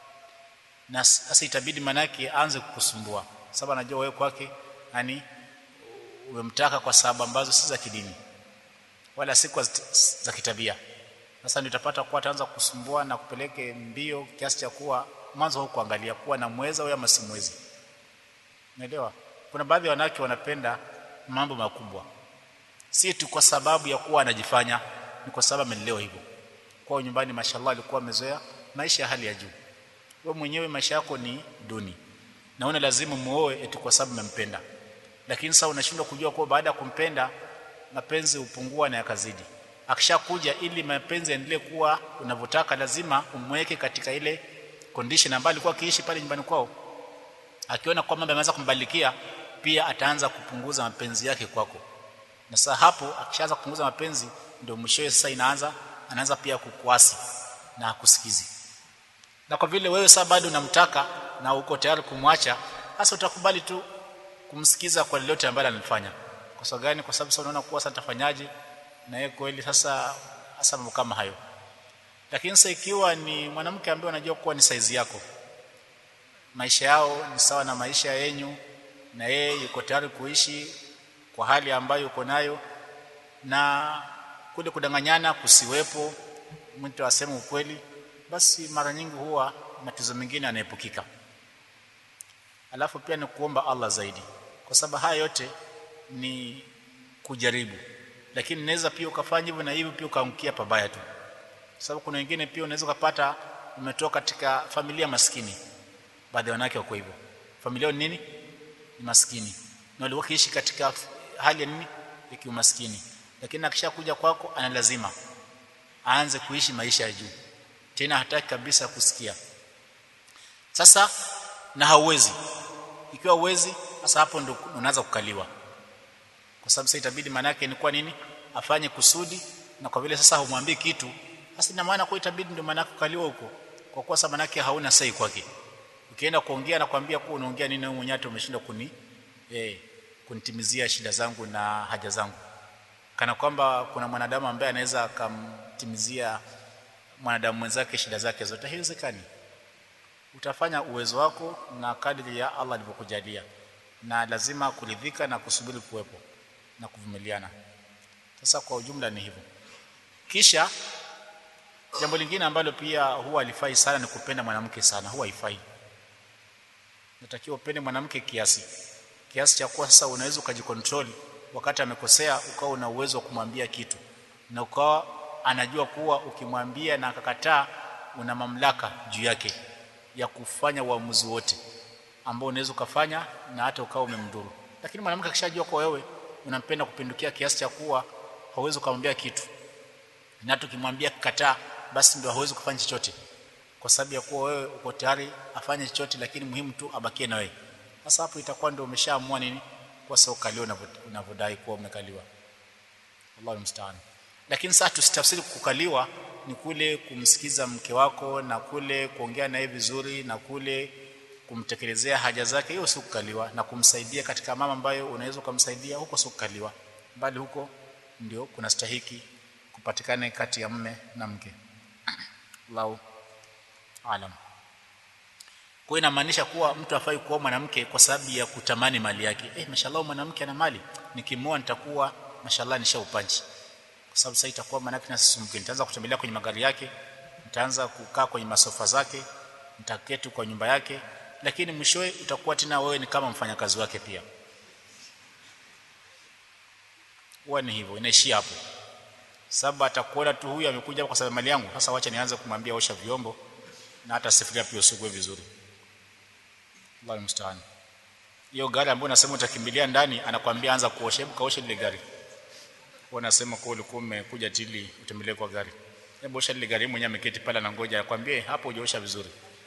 na sasa itabidi manake aanze kukusumbua sababu anajua wewe kwake yani umemtaka kwa sababu ambazo si za kidini wala si kwa za kitabia sasa ndio utapata kuwa ataanza kusumbua na kupeleke mbio kiasi cha kuwa mwanzo hukuangalia kuwa na mweza au masimwezi unaelewa kuna baadhi ya wanawake wanapenda mambo makubwa si tu kwa sababu ya kuwa anajifanya ni kwa sababu amelelewa hivyo kwa nyumbani mashallah alikuwa amezoea maisha ya hali ya juu wewe mwenyewe maisha yako ni duni naona lazima muoe eti kwa sababu mmempenda lakini sasa unashindwa kujua kuwa baada ya kumpenda mapenzi hupungua na yakazidi akishakuja ili mapenzi yaendelee kuwa unavyotaka lazima umweke katika ile condition ambayo alikuwa akiishi pale nyumbani kwao akiona kwamba ameanza kumbalikia pia ataanza kupunguza mapenzi yake kwako na sasa hapo akishaanza kupunguza mapenzi ndio mwishowe sasa inaanza anaanza pia kukuasi na kusikizi na kwa vile wewe sasa bado unamtaka na uko tayari kumwacha sasa utakubali tu kumsikiza kwa lolote ambalo anafanya kwa sababu gani kwa sababu sasa unaona kuwa sasa tafanyaje na yeye kweli sasa hasa mambo kama hayo lakini sasa ikiwa ni mwanamke ambaye unajua kuwa ni saizi yako maisha yao ni sawa na maisha yenyu na yeye yuko tayari kuishi kwa hali ambayo uko nayo na kule kudanganyana kusiwepo mtu aseme ukweli basi mara nyingi huwa matatizo mengine yanaepukika alafu pia ni kuomba Allah zaidi kwa sababu haya yote ni kujaribu lakini naweza pia ukafanya hivyo na hivyo pia ukaangukia pabaya tu sababu kuna wengine pia unaweza kupata umetoka katika familia maskini baadhi ya wanawake wako hivyo familia ni nini ni maskini na walikuwa kiishi katika hali ya nini ya kiumaskini lakini akishakuja kwako ana lazima aanze kuishi maisha ya juu tena hataki kabisa kusikia sasa na hauwezi ikiwa uwezi sasa hapo ndo unaanza kukaliwa kwa sababu sasa itabidi maana yake ni kwa nini afanye kusudi na kwa vile sasa humwambii kitu basi ina maana kwa itabidi ndio maana kukaliwa huko kwa kuwa sasa maana yake hauna sai kwake ukienda kuongea na kwambia kuwa unaongea nini wewe mwenyewe umeshindwa kuni eh kunitimizia shida zangu na haja zangu kana kwamba kuna mwanadamu ambaye anaweza akamtimizia mwanadamu mwenzake shida zake zote haiwezekani utafanya uwezo wako na kadri ya Allah alivyokujalia na lazima kuridhika na kusubiri kuwepo na kuvumiliana sasa kwa ujumla ni hivyo kisha jambo lingine ambalo pia huwa alifai sana ni kupenda mwanamke sana huwa haifai natakiwa upende mwanamke kiasi kiasi cha kuwa sasa unaweza ukajikontrol wakati amekosea ukawa una uwezo wa kumwambia kitu na ukawa anajua kuwa ukimwambia na akakataa una mamlaka juu yake ya kufanya uamuzi wote ambao unaweza ukafanya na hata ukawa umemdhuru lakini mwanamke akishajua kwa wewe unampenda kupindukia kiasi cha kuwa hauwezi kumwambia kitu na tukimwambia kataa basi ndio hauwezi kufanya chochote kwa sababu ya kuwa wewe uko tayari afanye chochote lakini muhimu tu abakie na wewe sasa hapo itakuwa ndio umeshaamua nini kwa sababu kalio unavyodai kuwa umekaliwa Allahu musta'an lakini sasa tusitafsiri kukaliwa ni kule kumsikiza mke wako na kule kuongea naye vizuri na kule kumtekelezea haja zake hiyo si kukaliwa na kumsaidia katika mama ambayo unaweza kumsaidia huko si kukaliwa bali huko ndio kuna stahiki kupatikane kati ya mme na mke Allahu alam kwa inamaanisha kuwa mtu afai kuoa mwanamke kwa sababu ya kutamani mali yake eh mashallah mwanamke ana mali nikimoa nitakuwa mashallah nishaupanchi kwa sababu sasa itakuwa maana yake nasisumbuke nitaanza kutembelea kwenye magari yake nitaanza kukaa kwenye masofa zake nitaketi kwa nyumba yake lakini mwishowe utakuwa tena wewe ni kama mfanyakazi wake pia huwa ni hivyo inaishia hapo sababu atakuona tu huyu amekuja kwa sababu mali yangu sasa wacha nianze kumwambia osha vyombo na hata sifikiria pia usugue vizuri Allah mstaan hiyo gari ambayo unasema utakimbilia ndani anakwambia anza kuosha hebu kaosha ile gari wanasema kwa ulikuwa umekuja tili utembelee kwa gari hebu osha ile gari mwenyewe ameketi pale anangoja akwambie hapo hujaosha vizuri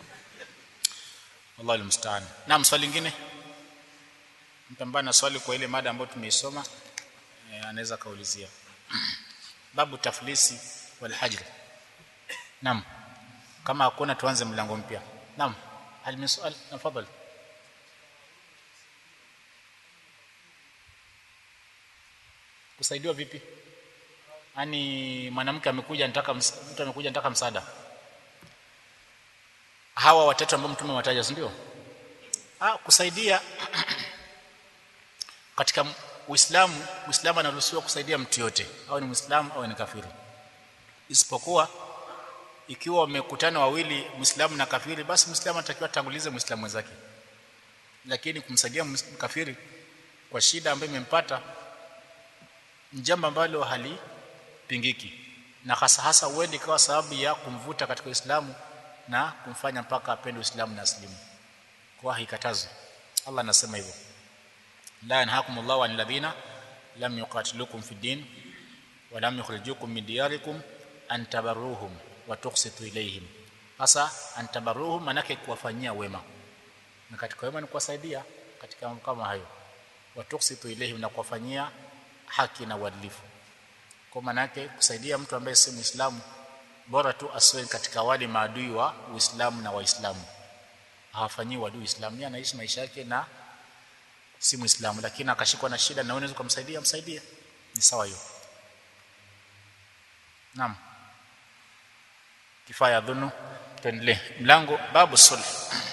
Allah mstaan na swali lingine mpambana na swali kwa ile mada ambayo tumeisoma e, anaweza kaulizia babu taflisi wal hajr naam kama hakuna tuanze mlango mpya naam hal min sual tafadhali kusaidiwa vipi yani mwanamke amekuja anataka mtu amekuja anataka msaada hawa watatu ambao mtume wataja si ndio ah kusaidia katika Uislamu Uislamu anaruhusiwa kusaidia mtu yote au ni Muislamu au ni kafiri isipokuwa ikiwa wamekutana wawili Muislamu na kafiri basi Muislamu anatakiwa tangulize Muislamu mwenzake lakini kumsaidia kafiri kwa shida ambayo imempata ni jambo ambalo halipingiki na hasa hasa uende ikawa sababu ya kumvuta katika Uislamu na kumfanya mpaka apende Uislamu na aslimu kwa haikatazi Allah anasema hivyo la yanhakumullahu anil ladhina lam yuqatilukum fid din wa lam yukhrijukum min diyarikum an tabarruhum wa tuqsitu ilayhim hasa an tabarruhum manake kuwafanyia wema na katika wema ni kuwasaidia katika mambo kama hayo wa tuqsitu ilayhim na kuwafanyia haki na uadilifu kwa manake kusaidia mtu ambaye si muislamu bora tu asiwe katika wale maadui wa Uislamu na Waislamu hawafanyii wadui Uislamu yeye anaishi maisha yake na si muislamu lakini akashikwa na shida na unaweza kumsaidia msaidie ni sawa hiyo naam kifaya dhunu tuendelee mlango babu sulh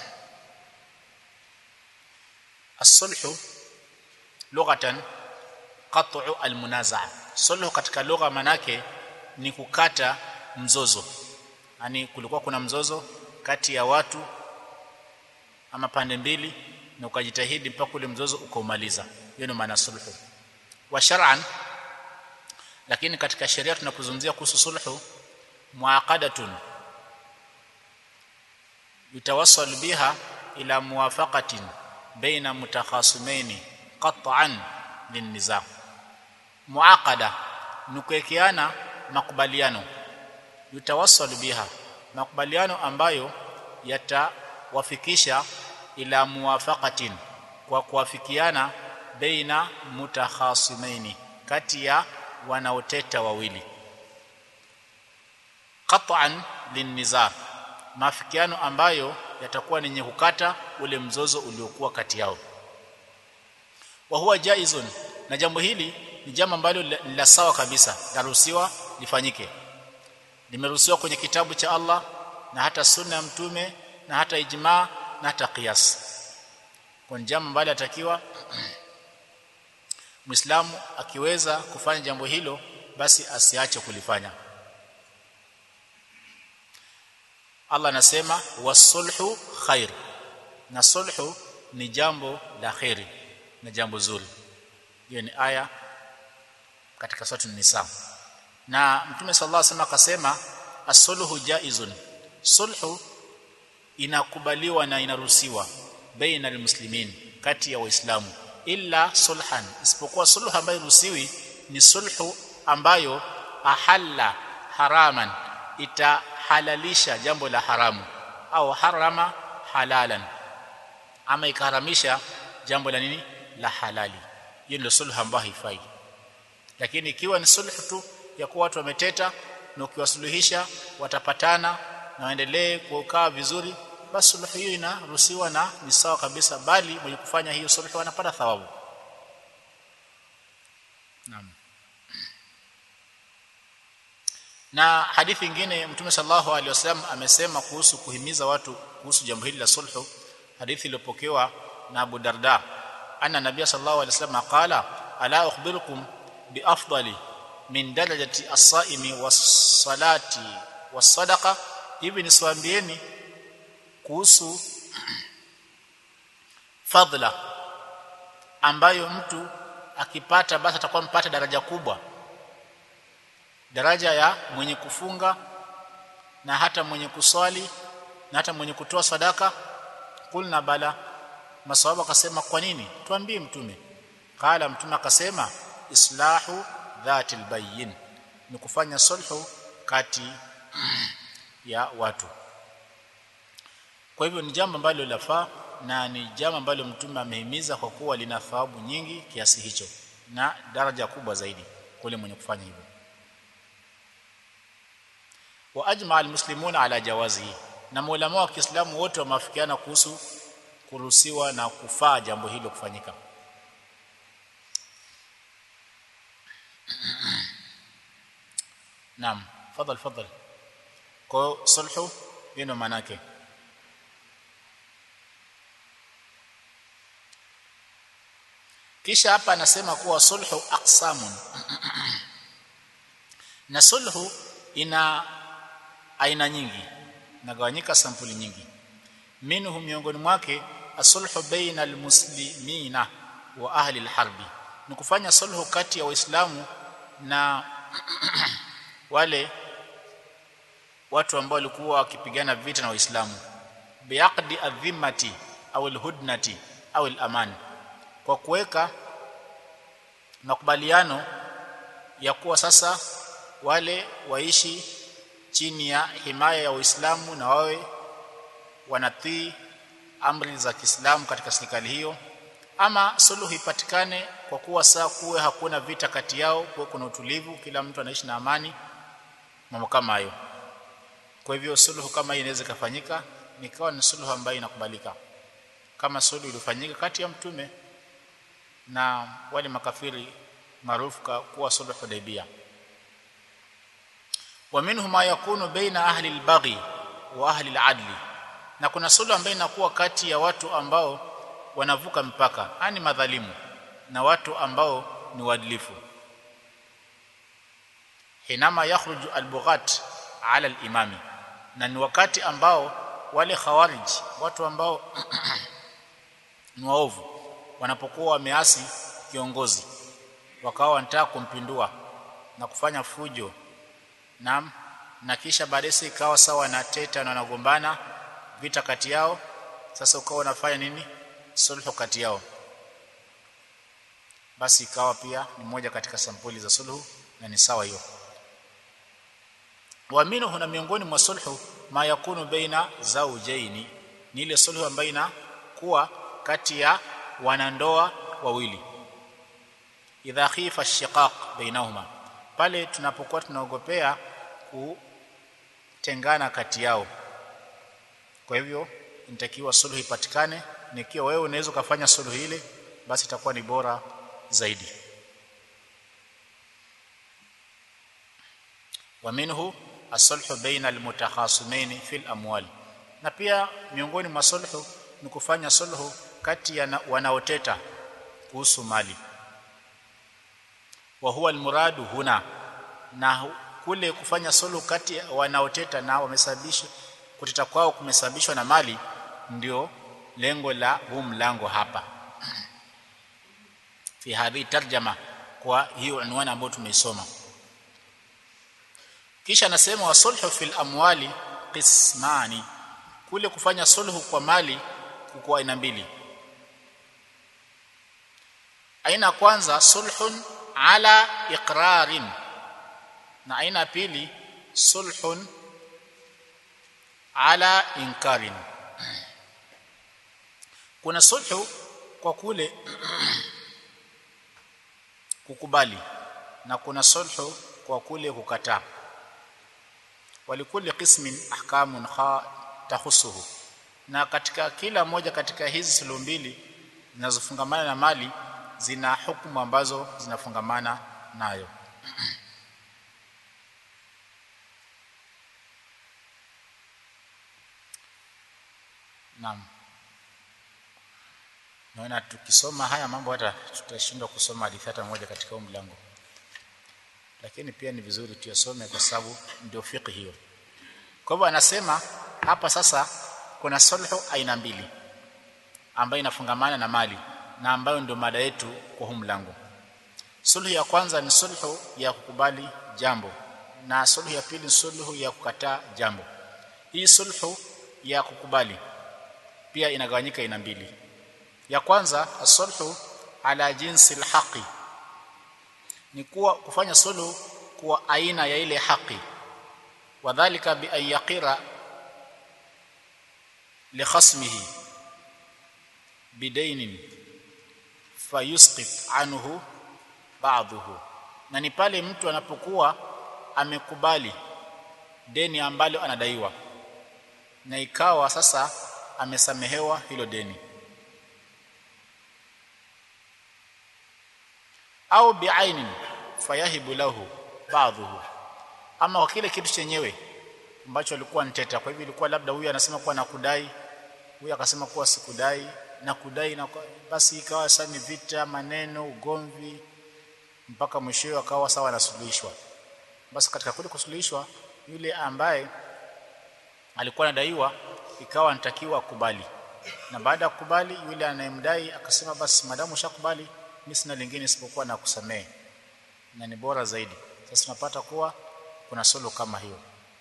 as-sulh lughatan qat'u al-munazaa sulh katika lugha manake ni kukata mzozo yani kulikuwa kuna mzozo kati ya watu ama pande mbili na ukajitahidi mpaka ule mzozo ukaumaliza hiyo ni maana sulhu wa shar'an lakini katika sheria tunapozungumzia kuhusu sulhu muaqadatun yutawassal biha ila muwafaqatin baina mutakhasimaini qat'an linniza muaqada nukuwekeana makubaliano yutawassal biha makubaliano ambayo yatawafikisha ila muwafaqatin kwa kuafikiana baina mutakhasimaini kati ya wanaoteta wawili qat'an linnizar maafikiano ambayo yatakuwa ni yenye kukata ule mzozo uliokuwa kati yao wa huwa jaizun na jambo hili ni jambo ambalo la sawa kabisa laruhusiwa lifanyike limeruhusiwa kwenye kitabu cha Allah na hata sunna ya mtume na hata ijma na hata qiyas kwa jambo ambalo atakiwa Muislamu akiweza kufanya jambo hilo basi asiache kulifanya Allah anasema wasulhu khair na sulhu ni jambo la khairi na jambo zuri hiyo ni aya katika sura nisa na mtume sallallahu alaihi wasallam akasema as-sulhu jaizun sulhu inakubaliwa na inaruhusiwa baina almuslimin kati ya waislamu illa sulhan isipokuwa sulhu ambayo ruhusiwi ni sulhu ambayo ahalla haraman itahalalisha jambo la haramu au harama halalan ama ikaharamisha jambo la nini la halali hiyo ndio sulhu ambayo haifai lakini ikiwa ni sulhu tu ya kuwa watu wameteta na ukiwasuluhisha watapatana na waendelee kukaa vizuri basi sulhu hiyo inaruhusiwa na ni sawa kabisa bali mwenye kufanya hiyo sulhu anapata thawabu naam na hadithi nyingine mtume sallallahu alaihi wasallam amesema kuhusu kuhimiza watu kuhusu jambo hili la sulhu hadithi iliyopokewa na Abu Darda anna nabiy sallallahu alaihi wasallam qala ala ukhbirukum bi afdali min darajati as-saimi was-salati was-sadaqa hivi nisiwaambieni kuhusu fadhila ambayo mtu akipata basi atakuwa mpata daraja kubwa daraja ya mwenye kufunga na hata mwenye kuswali na hata mwenye kutoa sadaka kulna bala maswahaba akasema kwa nini tuambie mtume kala mtume akasema islahu dhatil bayyin ni kufanya sulhu kati ya watu kwa hivyo ni jambo ambalo lafaa na ni jambo ambalo mtume amehimiza kwa kuwa lina thawabu nyingi kiasi hicho na daraja kubwa zaidi kule mwenye kufanya hivyo wa ajma almuslimuna ala jawazihi na maulama wa Kiislamu wote wameafikiana kuhusu kuruhusiwa na kufaa jambo hilo kufanyika Naam fadhal fadhal kwa sulhu ndio maana yake kisha hapa anasema kuwa sulhu aqsamun na sulhu ina aina nyingi nagawanyika sampuli nyingi minhu miongoni mwake asulhu baina almuslimina wa ahli alharbi ni kufanya sulhu kati ya waislamu na wale watu ambao walikuwa wakipigana vita na waislamu biaqdi adhimmati au alhudnati au alamani kwa kuweka makubaliano ya kuwa sasa wale waishi chini ya himaya ya Uislamu na wawe wanatii amri za Kiislamu katika serikali hiyo ama suluhu ipatikane kwa kuwa saa kuwe hakuna vita kati yao kuwe kuna utulivu kila mtu anaishi na amani mambo kama hayo kwa hivyo suluhu kama hii inaweza kufanyika nikawa ni suluhu ambayo inakubalika kama suluhu ilifanyika kati ya mtume na wale makafiri maarufu kuwa suluhu Hudaybiyah ومنه ما يكون بين اهل البغي واهل العدل na kuna suluhu ambayo inakuwa kati ya watu ambao wanavuka mpaka yani madhalimu na watu ambao ni waadilifu hinama yakhruju albughat ala alimami na ni wakati ambao wale khawarij watu ambao ni waovu wanapokuwa wameasi kiongozi wakawa wanataka kumpindua na kufanya fujo Naam. Na kisha baadaye ikawa sawa na teta na wanagombana vita kati yao. Sasa ukawa unafanya nini? Sulhu kati yao. Basi ikawa pia ni moja katika sampuli za sulhu na ni sawa hiyo. Wa minhu na miongoni mwa sulhu ma yakunu baina zawjaini. Ni ile sulhu ambayo inakuwa kati ya wanandoa wawili. idha khifa shiqaq bainahuma pale tunapokuwa tunaogopea kutengana kati yao kwa hivyo inatakiwa suluhu ipatikane nikiwa wewe unaweza kufanya suluhu ile basi itakuwa ni bora zaidi wa minhu as-sulhu baina al-mutakhasimain fi al-amwal na pia miongoni mwa sulhu ni kufanya sulhu kati ya wanaoteta kuhusu mali wa huwa al-muradu huna na kule kufanya sulhu kati ya wanaoteta na wamesababisha kuteta kwao kumesababishwa na mali ndio lengo la huu mlango hapa fi hadhi tarjama kwa hiyo unwani ambayo tumeisoma kisha anasema wasulhu fil amwali qismani kule kufanya sulhu kwa mali kwa aina mbili aina kwanza sulhun ala iqrarin na aina pili sulhun ala inkarin kuna sulhu kwa kule kukubali na kuna sulhu kwa kule kukataa walikuli qismin ahkamun kha tahusuhu na katika kila moja katika hizi suluhu mbili zinazofungamana na mali zina hukumu ambazo zinafungamana nayo Naam. Naona tukisoma haya mambo hata tutashindwa kusoma hadithi hata moja katika huu mlango. Lakini pia ni vizuri tuyasome kwa sababu ndio fiqh hiyo. Kwa hivyo anasema hapa sasa kuna sulhu aina mbili ambayo inafungamana na mali na ambayo ndio mada yetu kwa huu mlango. Sulhu ya kwanza ni sulhu ya kukubali jambo na sulhu ya pili ni sulhu ya kukataa jambo. Hii sulhu ya kukubali pia inagawanyika aina mbili ya kwanza asulhu ala jinsi alhaqi ni kuwa kufanya sulhu kwa aina ya ile haki wadhālika bi an yaqira li khasmihi bidainin fayusqit anhu ba'dahu na ni pale mtu anapokuwa amekubali deni ambalo anadaiwa na ikawa sasa amesamehewa hilo deni au biainin fayahibu lahu ba'dhuhu ama kwa kile kitu chenyewe ambacho alikuwa nteta kwa hivyo ilikuwa labda huyu anasema kuwa nakudai huyu akasema kuwa sikudai na kudai na basi ikawa sasa ni vita maneno ugomvi mpaka mwishowe akawa sawa anasuluhishwa basi katika kule kusuluhishwa yule ambaye alikuwa anadaiwa ikawa anatakiwa akubali na baada ya kukubali yule anayemdai akasema basi madamu ushakubali mimi sina lingine isipokuwa na kusamehe na ni bora zaidi sasa tunapata kuwa kuna solo kama hiyo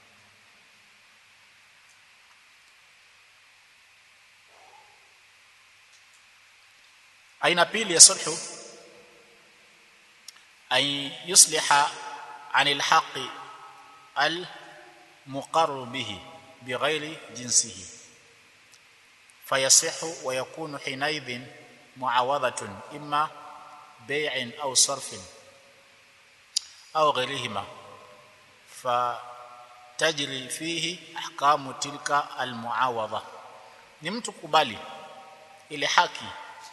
aina pili ya sulhu ay yusliha anil haqi al muqarr bihi bighairi jinsihi fayasihu wa yakunu hinaidhin muawadhatun imma bay'in aw sarfin aw ghairihima fatajri fihi ahkamu tilka almuawadha ni mtu kubali ile haki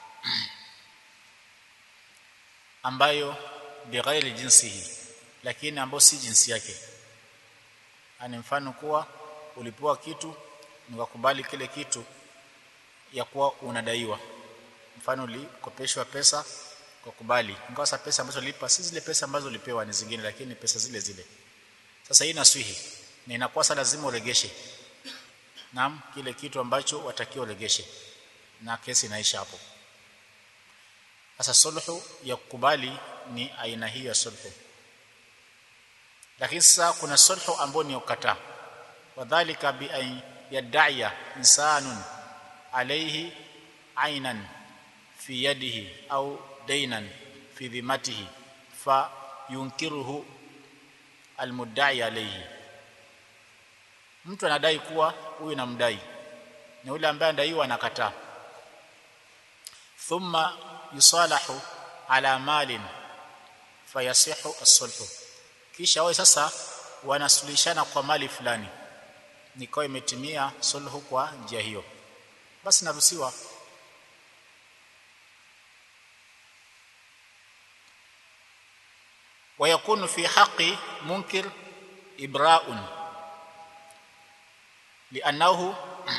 ambayo bighairi jinsihi lakini ambayo si jinsi yake ani mfano kuwa ulipewa kitu nikakubali kile kitu ya kuwa unadaiwa mfano ulikopeshwa pesa kwa kubali ingawa sasa pesa ambazo ulipa si zile pesa ambazo ulipewa ni zingine lakini pesa zile zile sasa hii naswihi na inakuwa sasa lazima uregeshe naam kile kitu ambacho watakiwa uregeshe na kesi inaisha hapo sasa sulhu ya kukubali ni aina hii ya sulhu lakini sasa kuna sulhu ambayo ni ukataa wadhālika bi an yad'iya insanun alayhi aynan fi yadihi au daynan fi dhimatihi fa yunkiruhu almudda'i alayhi mtu anadai kuwa huyu namdai na yule ambaye anadaiwa anakataa thumma yusalahu ala malin fayasihu as-sulhu kisha wao sasa wanasuluhishana kwa mali fulani nikawa imetimia sulhu kwa njia hiyo basi naruhusiwa ويكون في حق منكر إبراء لأنه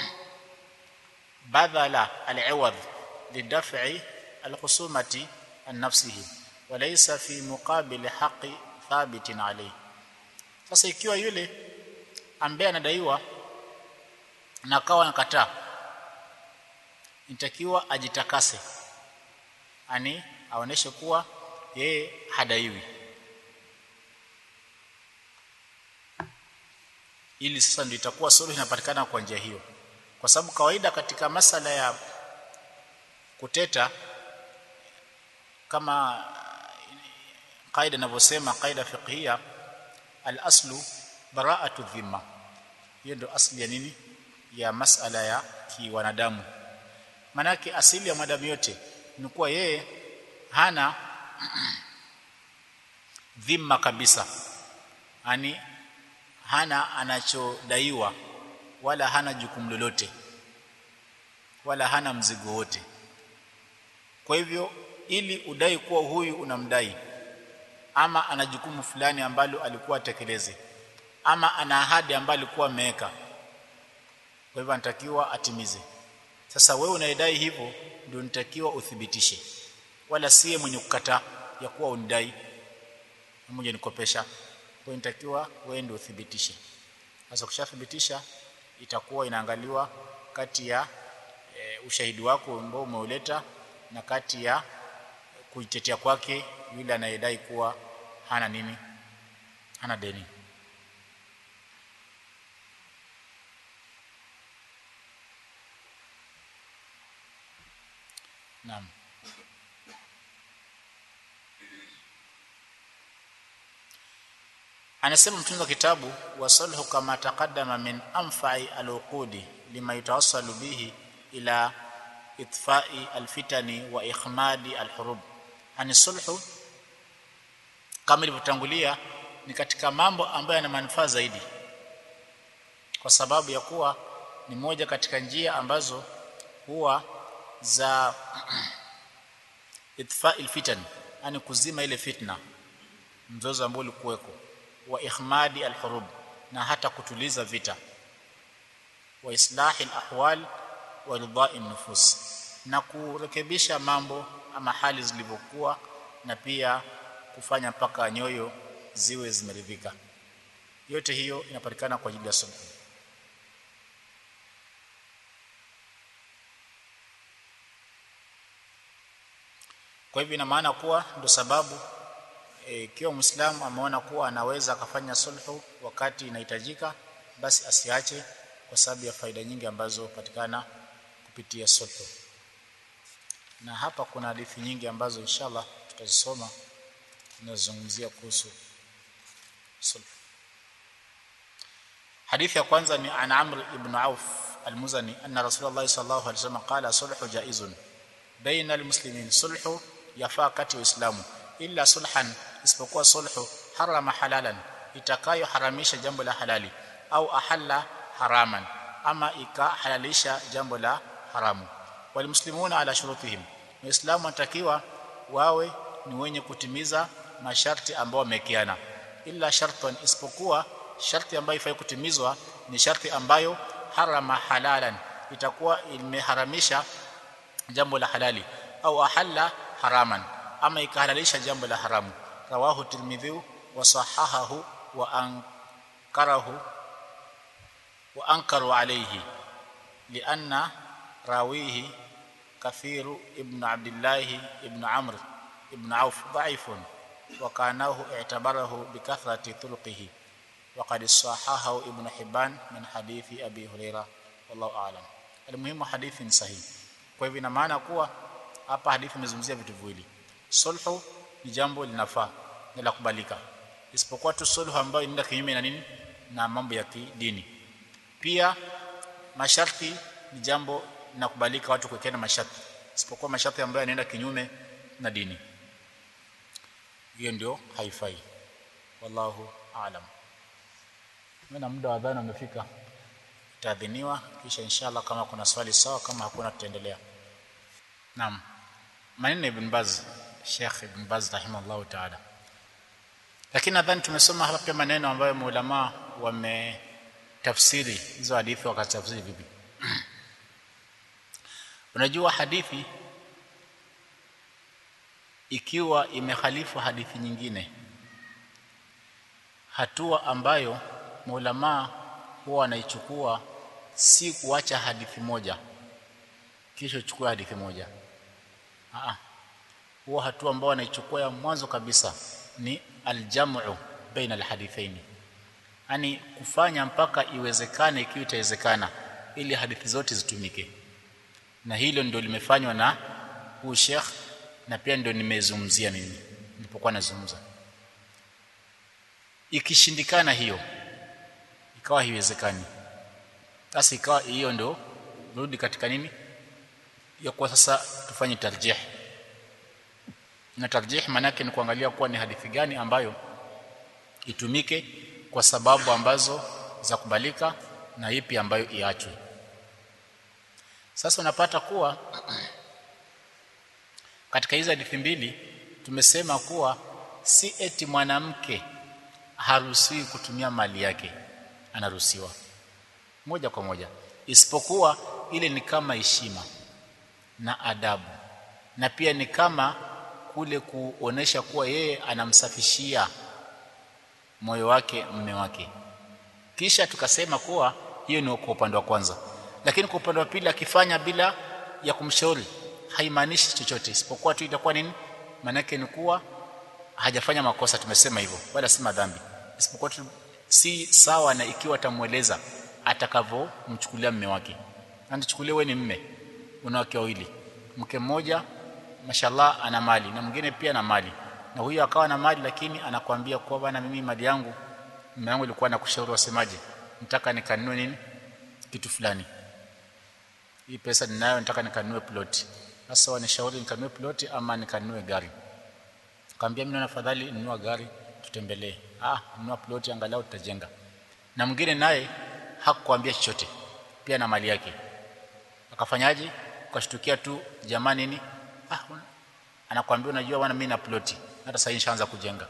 بذل العوض لدفع الخصومة عن نفسه وليس في مقابل حق ثابت عليه sasa ikiwa yule ambaye anadaiwa na akawa anakataa inatakiwa ajitakase ani aoneshe kuwa yeye hadaiwi ili sasa ndio itakuwa suluhu inapatikana kwa njia hiyo kwa sababu kawaida katika masala ya kuteta kama kaida inavyosema kaida fiqhia al-aslu bara'atu dhimma hiyo ndio asli ya nini ya masala ya kiwanadamu manake asili ya mwanadamu yote ni kuwa yeye hana dhimma kabisa yani hana anachodaiwa wala hana jukumu lolote wala hana mzigo wote kwa hivyo ili udai kuwa huyu unamdai ama ana jukumu fulani ambalo alikuwa atekeleze ama ana ahadi ambayo alikuwa ameweka kwa hivyo anatakiwa atimize sasa wewe unaidai hivyo ndio nitakiwa uthibitishe wala siye mwenye kukataa ya kuwa unidai mmoja nikopesha kwa inatakiwa wewe ndio uthibitishe sasa ukishathibitisha itakuwa inaangaliwa kati ya e, ushahidi wako ambao umeuleta na kati ya kuitetea kwake yule anayedai kuwa hana nini hana deni Naam anasema mtunzi wa kitabu wasalhu kama taqaddama min anfa'i al'uqudi lima yatawassalu bihi ila itfa'i alfitani wa ikhmadi alhurub ani sulhu kama ilivyotangulia ni katika mambo ambayo yana manufaa zaidi kwa sababu ya kuwa ni moja katika njia ambazo huwa za itfa'i alfitan yani kuzima ile fitna mzozo ambao ulikuweko wa ikhmadi alhurub na hata kutuliza vita wa islahi alahwal wa ridha'i nufus na kurekebisha mambo ama hali zilivyokuwa na pia kufanya mpaka nyoyo ziwe zimeridhika yote hiyo inapatikana kwa ajili ya sulhu kwa hivyo ina maana kuwa ndio sababu ikiwa e, Muislamu ameona kuwa anaweza akafanya sulhu wakati inahitajika basi asiache kwa sababu ya faida nyingi ambazo patikana kupitia sulhu na hapa kuna hadithi nyingi ambazo inshallah tutazisoma zinazozungumzia kuhusu sulhu hadithi ya kwanza ni an Amr ibn Auf al-Muzani anna Rasulullah sallallahu alaihi wasallam qala sulhu jaizun baina al-muslimin sulhu yafaa kati ya Uislamu illa sulhan isipokuwa sulhu harama halalan itakayoharamisha jambo la halali au ahalla haraman ama ikahalalisha jambo la haramu walmuslimuna ala shurutihim waislamu wanatakiwa wawe ni wenye kutimiza masharti ambao wamekiana illa shartan isipokuwa sharti ambayo ifai kutimizwa ni sharti ambayo harama halalan itakuwa imeharamisha jambo la halali au ahalla haraman ama ikahalalisha jambo la haramu rawahu tirmidhi wa sahahahu wa ankarahu wa ankaru alayhi lianna rawihi kathiru ibn abdullah ibn amr ibn auf dhaifun wa kanahu i'tabarahu bikathrati tulqihi وقد صححه ابن حبان من حديث ابي هريره والله اعلم المهم حديث صحيح kwa hivyo ina maana kuwa hapa hadithi imezungumzia vitu viwili sulhu ni jambo linafaa na la kubalika isipokuwa tu sulhu ambayo inaenda kinyume na nini na mambo ya kidini pia masharti ni jambo linakubalika watu kuwekana masharti isipokuwa masharti ambayo yanaenda kinyume na dini hiyo ndio haifai wallahu aalam na muda wa adhana umefika itaadhiniwa kisha inshallah kama kuna swali sawa kama hakuna tutaendelea naam maneno ibn Baz Sheikh ibn Baz rahimahullah taala lakini nadhani tumesoma hapa pia maneno ambayo maulama wametafsiri hizo hadithi wakatafsiri vipi unajua hadithi ikiwa imehalifu hadithi nyingine hatua ambayo maulama huwa wanaichukua si kuacha hadithi moja kisha uchukue hadithi moja Aa, huwa hatua ambayo wanaichukua ya mwanzo kabisa ni aljamu baina alhadithaini yani kufanya mpaka iwezekane ikiwa itawezekana ili hadithi zote zitumike na hilo ndio limefanywa na huu Sheikh na pia ndio nimezungumzia mimi nilipokuwa nazungumza ikishindikana hiyo ikawa haiwezekani basi ikawa hiyo ndio rudi katika nini ya kwa sasa tufanye tarjih na tarjih maana yake ni kuangalia kuwa ni hadithi gani ambayo itumike kwa sababu ambazo za kubalika na ipi ambayo iachwe sasa unapata kuwa katika hizo hadithi mbili tumesema kuwa si eti mwanamke haruhusiwi kutumia mali yake anaruhusiwa moja kwa moja isipokuwa ile ni kama heshima na adabu na pia ni kama kule kuonesha kuwa yeye anamsafishia moyo wake mme wake kisha tukasema kuwa hiyo ni kwa upande wa kwanza lakini kwa upande wa pili akifanya bila ya kumshauri haimaanishi chochote isipokuwa tu itakuwa nini maanake ni kuwa hajafanya makosa tumesema hivyo wala si madhambi isipokuwa tu si sawa na ikiwa atamweleza atakavyomchukulia mme wake anachukulia wewe ni mme una wake wawili mke mmoja mashallah ana mali na mwingine pia na mali na huyo akawa na mali lakini anakuambia kwa bana mimi mali yangu mume wangu alikuwa anakushauri wasemaje nataka nikanunue nini kitu fulani hii pesa ninayo nataka nikanunue ploti sasa wanishauri nikanunue ploti ama nikanunue gari kaambia mimi naona fadhali nunua gari tutembelee ah nunua ploti angalau tutajenga na mwingine naye hakukwambia chochote pia na mali yake akafanyaje ukashtukia tu jamani nini ah anakuambia unajua bwana mimi na ploti hata sasa nishaanza kujenga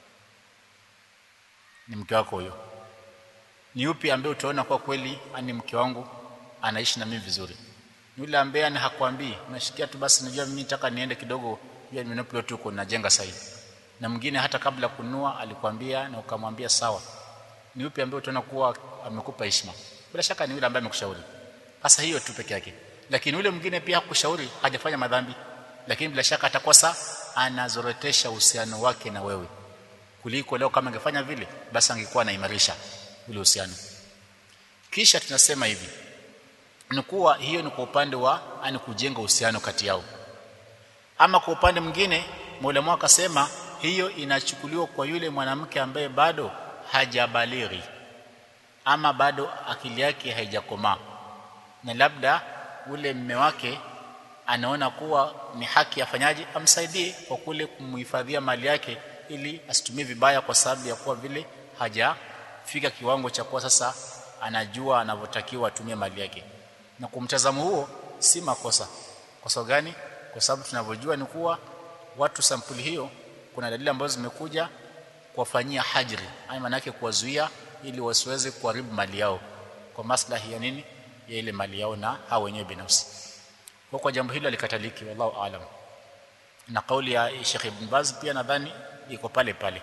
ni mke wako huyo ni upi ambaye utaona kwa kweli ani mke wangu anaishi na mimi vizuri ni yule ambaye ani hakwambii unashikia tu basi najua mimi nataka niende kidogo pia nina plot huko najenga sasa na mwingine hata kabla kununua alikwambia na ukamwambia sawa ni upi ambaye utaona kuwa amekupa heshima bila shaka ni yule ambaye amekushauri sasa hiyo tu peke yake lakini yule mwingine pia hakushauri hajafanya madhambi lakini bila shaka atakosa anazorotesha uhusiano wake na wewe kuliko leo kama angefanya vile basi angekuwa anaimarisha ule uhusiano kisha tunasema hivi ni kuwa hiyo ni kwa upande wa ani kujenga uhusiano kati yao ama kwa upande mwingine Mola akasema hiyo inachukuliwa kwa yule mwanamke ambaye bado hajabalighi ama bado akili yake haijakomaa na labda ule mme wake anaona kuwa ni haki afanyaje amsaidie kwa kule kumhifadhia mali yake ili asitumie vibaya kwa sababu ya kuwa vile hajafika kiwango cha kuwa sasa anajua anavyotakiwa atumie mali yake na kwa mtazamo huo si makosa kwa sababu gani kwa sababu tunavyojua ni kuwa watu sampuli hiyo kuna dalili ambazo zimekuja kuwafanyia hajri yani maana yake kuwazuia ili wasiweze kuharibu mali yao kwa maslahi ya nini ya ile mali yao na hao wenyewe binafsi kwa kwa jambo hilo alikataliki wallahu aalam na kauli ya Sheikh Ibn Baz pia nadhani iko pale pale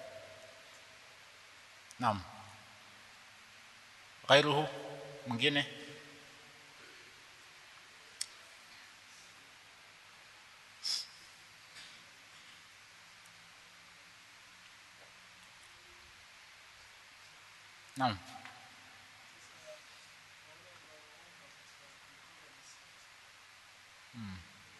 naam غيره mwingine naam hmm.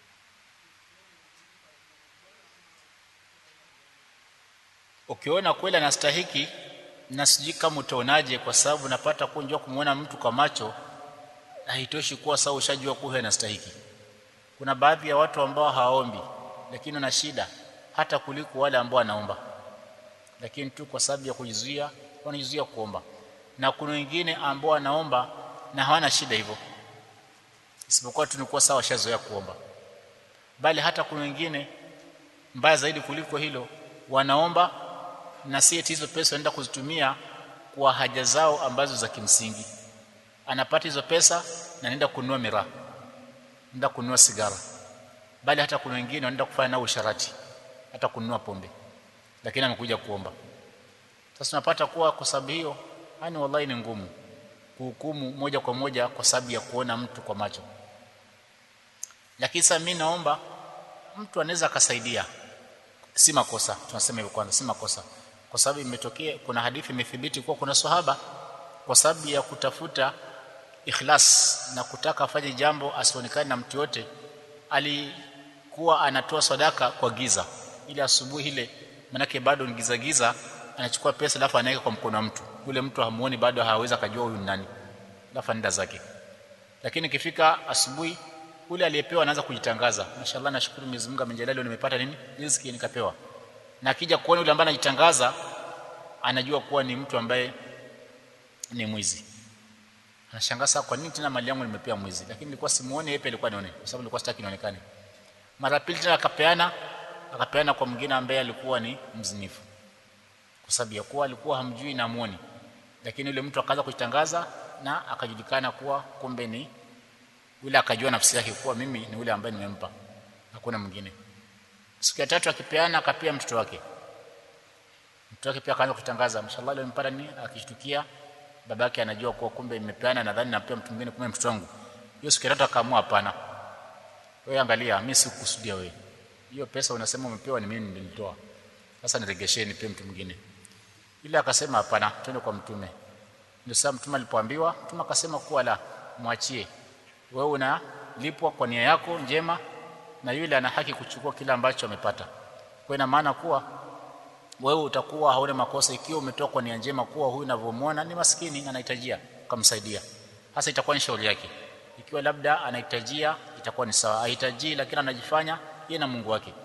ukiona kweli anastahiki na sijui kama utaonaje kwa sababu napata kunjua kumuona mtu kwa macho haitoshi kuwa sawa ushajua kuwa anastahiki kuna baadhi ya watu ambao hawaombi lakini wana shida hata kuliko wale ambao wanaomba lakini tu kwa sababu ya kujizuia wanajizuia kuomba na kuna wengine ambao wanaomba na hawana shida hivyo isipokuwa tunikuwa sawa shazoea kuomba bali hata kuna wengine mbaya zaidi kuliko hilo wanaomba na si eti hizo pesa wanaenda kuzitumia kwa haja zao ambazo za kimsingi anapata hizo pesa na anaenda kununua miraa anaenda kununua sigara bali hata kuna wengine wanaenda kufanya nao usharati hata kununua pombe lakini amekuja kuomba sasa tunapata kuwa kwa sababu hiyo yani wallahi ni ngumu kuhukumu moja kwa moja kwa sababu ya kuona mtu kwa macho lakini sasa mimi naomba mtu anaweza akasaidia si makosa tunasema hivyo kwanza si makosa kwa sababu imetokea kuna hadithi imethibiti kuwa kuna sahaba kwa sababu ya kutafuta ikhlas na kutaka afanye jambo asionekane na mtu yote alikuwa anatoa sadaka kwa giza ili asubuhi ile manake bado ni giza giza anachukua pesa alafu anaweka kwa mkono wa mtu yule mtu hamuoni bado hawezi akajua huyu ni nani alafu anaenda zake lakini ikifika asubuhi ule aliyepewa anaanza kujitangaza mashallah nashukuru Mwenyezi Mungu amenijalia leo nimepata nini riziki nikapewa na akija kuona yule ambaye anajitangaza anajua kuwa ni mtu ambaye ni mwizi anashangaa sasa kwa nini tena mali yangu nimepewa mwizi lakini nilikuwa simuone yeye alikuwa nione kwa sababu nilikuwa sitaki nionekane mara pili tena akapeana akapeana kwa mwingine ambaye alikuwa ni mzinifu kwa sababu ya kuwa alikuwa hamjui na muoni lakini yule mtu akaanza kujitangaza na akajulikana kuwa kumbe ni yule akajua nafsi yake kuwa mimi ni yule ambaye nimempa hakuna mwingine siku ya tatu akipeana akapia mtoto wake mtoto wake pia akaanza kutangaza mashallah leo nimepata nini akishtukia babake anajua kuwa kumbe nimepeana nadhani napea mtu mwingine kumbe mtoto wangu hiyo siku ya tatu akaamua hapana wewe angalia mimi sikukusudia wewe hiyo pesa unasema umepewa ni mimi nilitoa sasa niregesheni pia mtu mwingine ile akasema hapana twende kwa mtume ndio sasa mtume alipoambiwa mtume akasema kuwa la mwachie wewe unalipwa kwa nia yako njema na yule ana haki kuchukua kile ambacho amepata kwa ina maana kuwa wewe utakuwa hauna makosa ikiwa umetoa kwa nia njema kuwa huyu unavyomwona ni maskini na anahitajia kumsaidia hasa itakuwa ni shauri yake ikiwa labda anahitajia itakuwa ni sawa hahitaji lakini anajifanya yeye na Mungu wake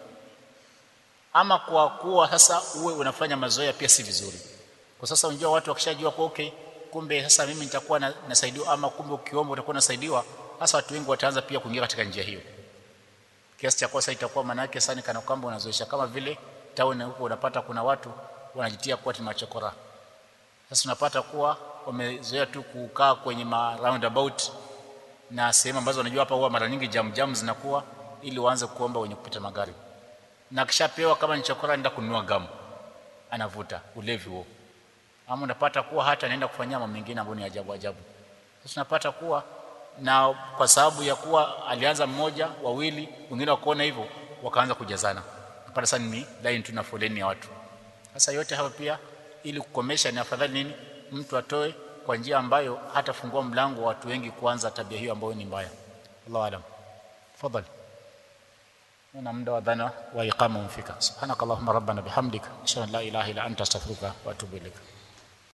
ama kwa kuwa sasa uwe unafanya mazoea pia si vizuri kwa sasa unajua watu wakishajua kwa okay kumbe sasa mimi nitakuwa na, nasaidiwa ama kumbe ukiomba utakuwa unasaidiwa hasa watu wengi wataanza pia kuingia katika njia hiyo kiasi cha kosa itakuwa maana yake sana kana kwamba unazoesha kama vile town huko unapata kuna watu wanajitia kuwa ni machokora sasa unapata kuwa wamezoea tu kukaa kwenye ma roundabout na sehemu ambazo wanajua hapa huwa mara nyingi jam jam zinakuwa ili waanze kuomba wenye kupita magari na kishapewa kama ni chokora anaenda kununua gamu anavuta ulevi huo ama unapata kuwa hata anaenda kufanyia mambo mengine ambayo ni ajabu ajabu sasa unapata kuwa na kwa sababu ya kuwa alianza mmoja wawili wengine wakaona hivyo wakaanza kujazana napata sasa ni line tuna foleni ya watu sasa yote hayo pia ili kukomesha ni afadhali nini mtu atoe kwa njia ambayo hatafungua mlango wa watu wengi kuanza tabia hiyo ambayo ni mbaya Allahu alam tafadhali na muda wa dhana wa iqama umfika subhanakallahumma rabbana bihamdika ashhadu an la ilaha illa anta astaghfiruka wa atubu ilaik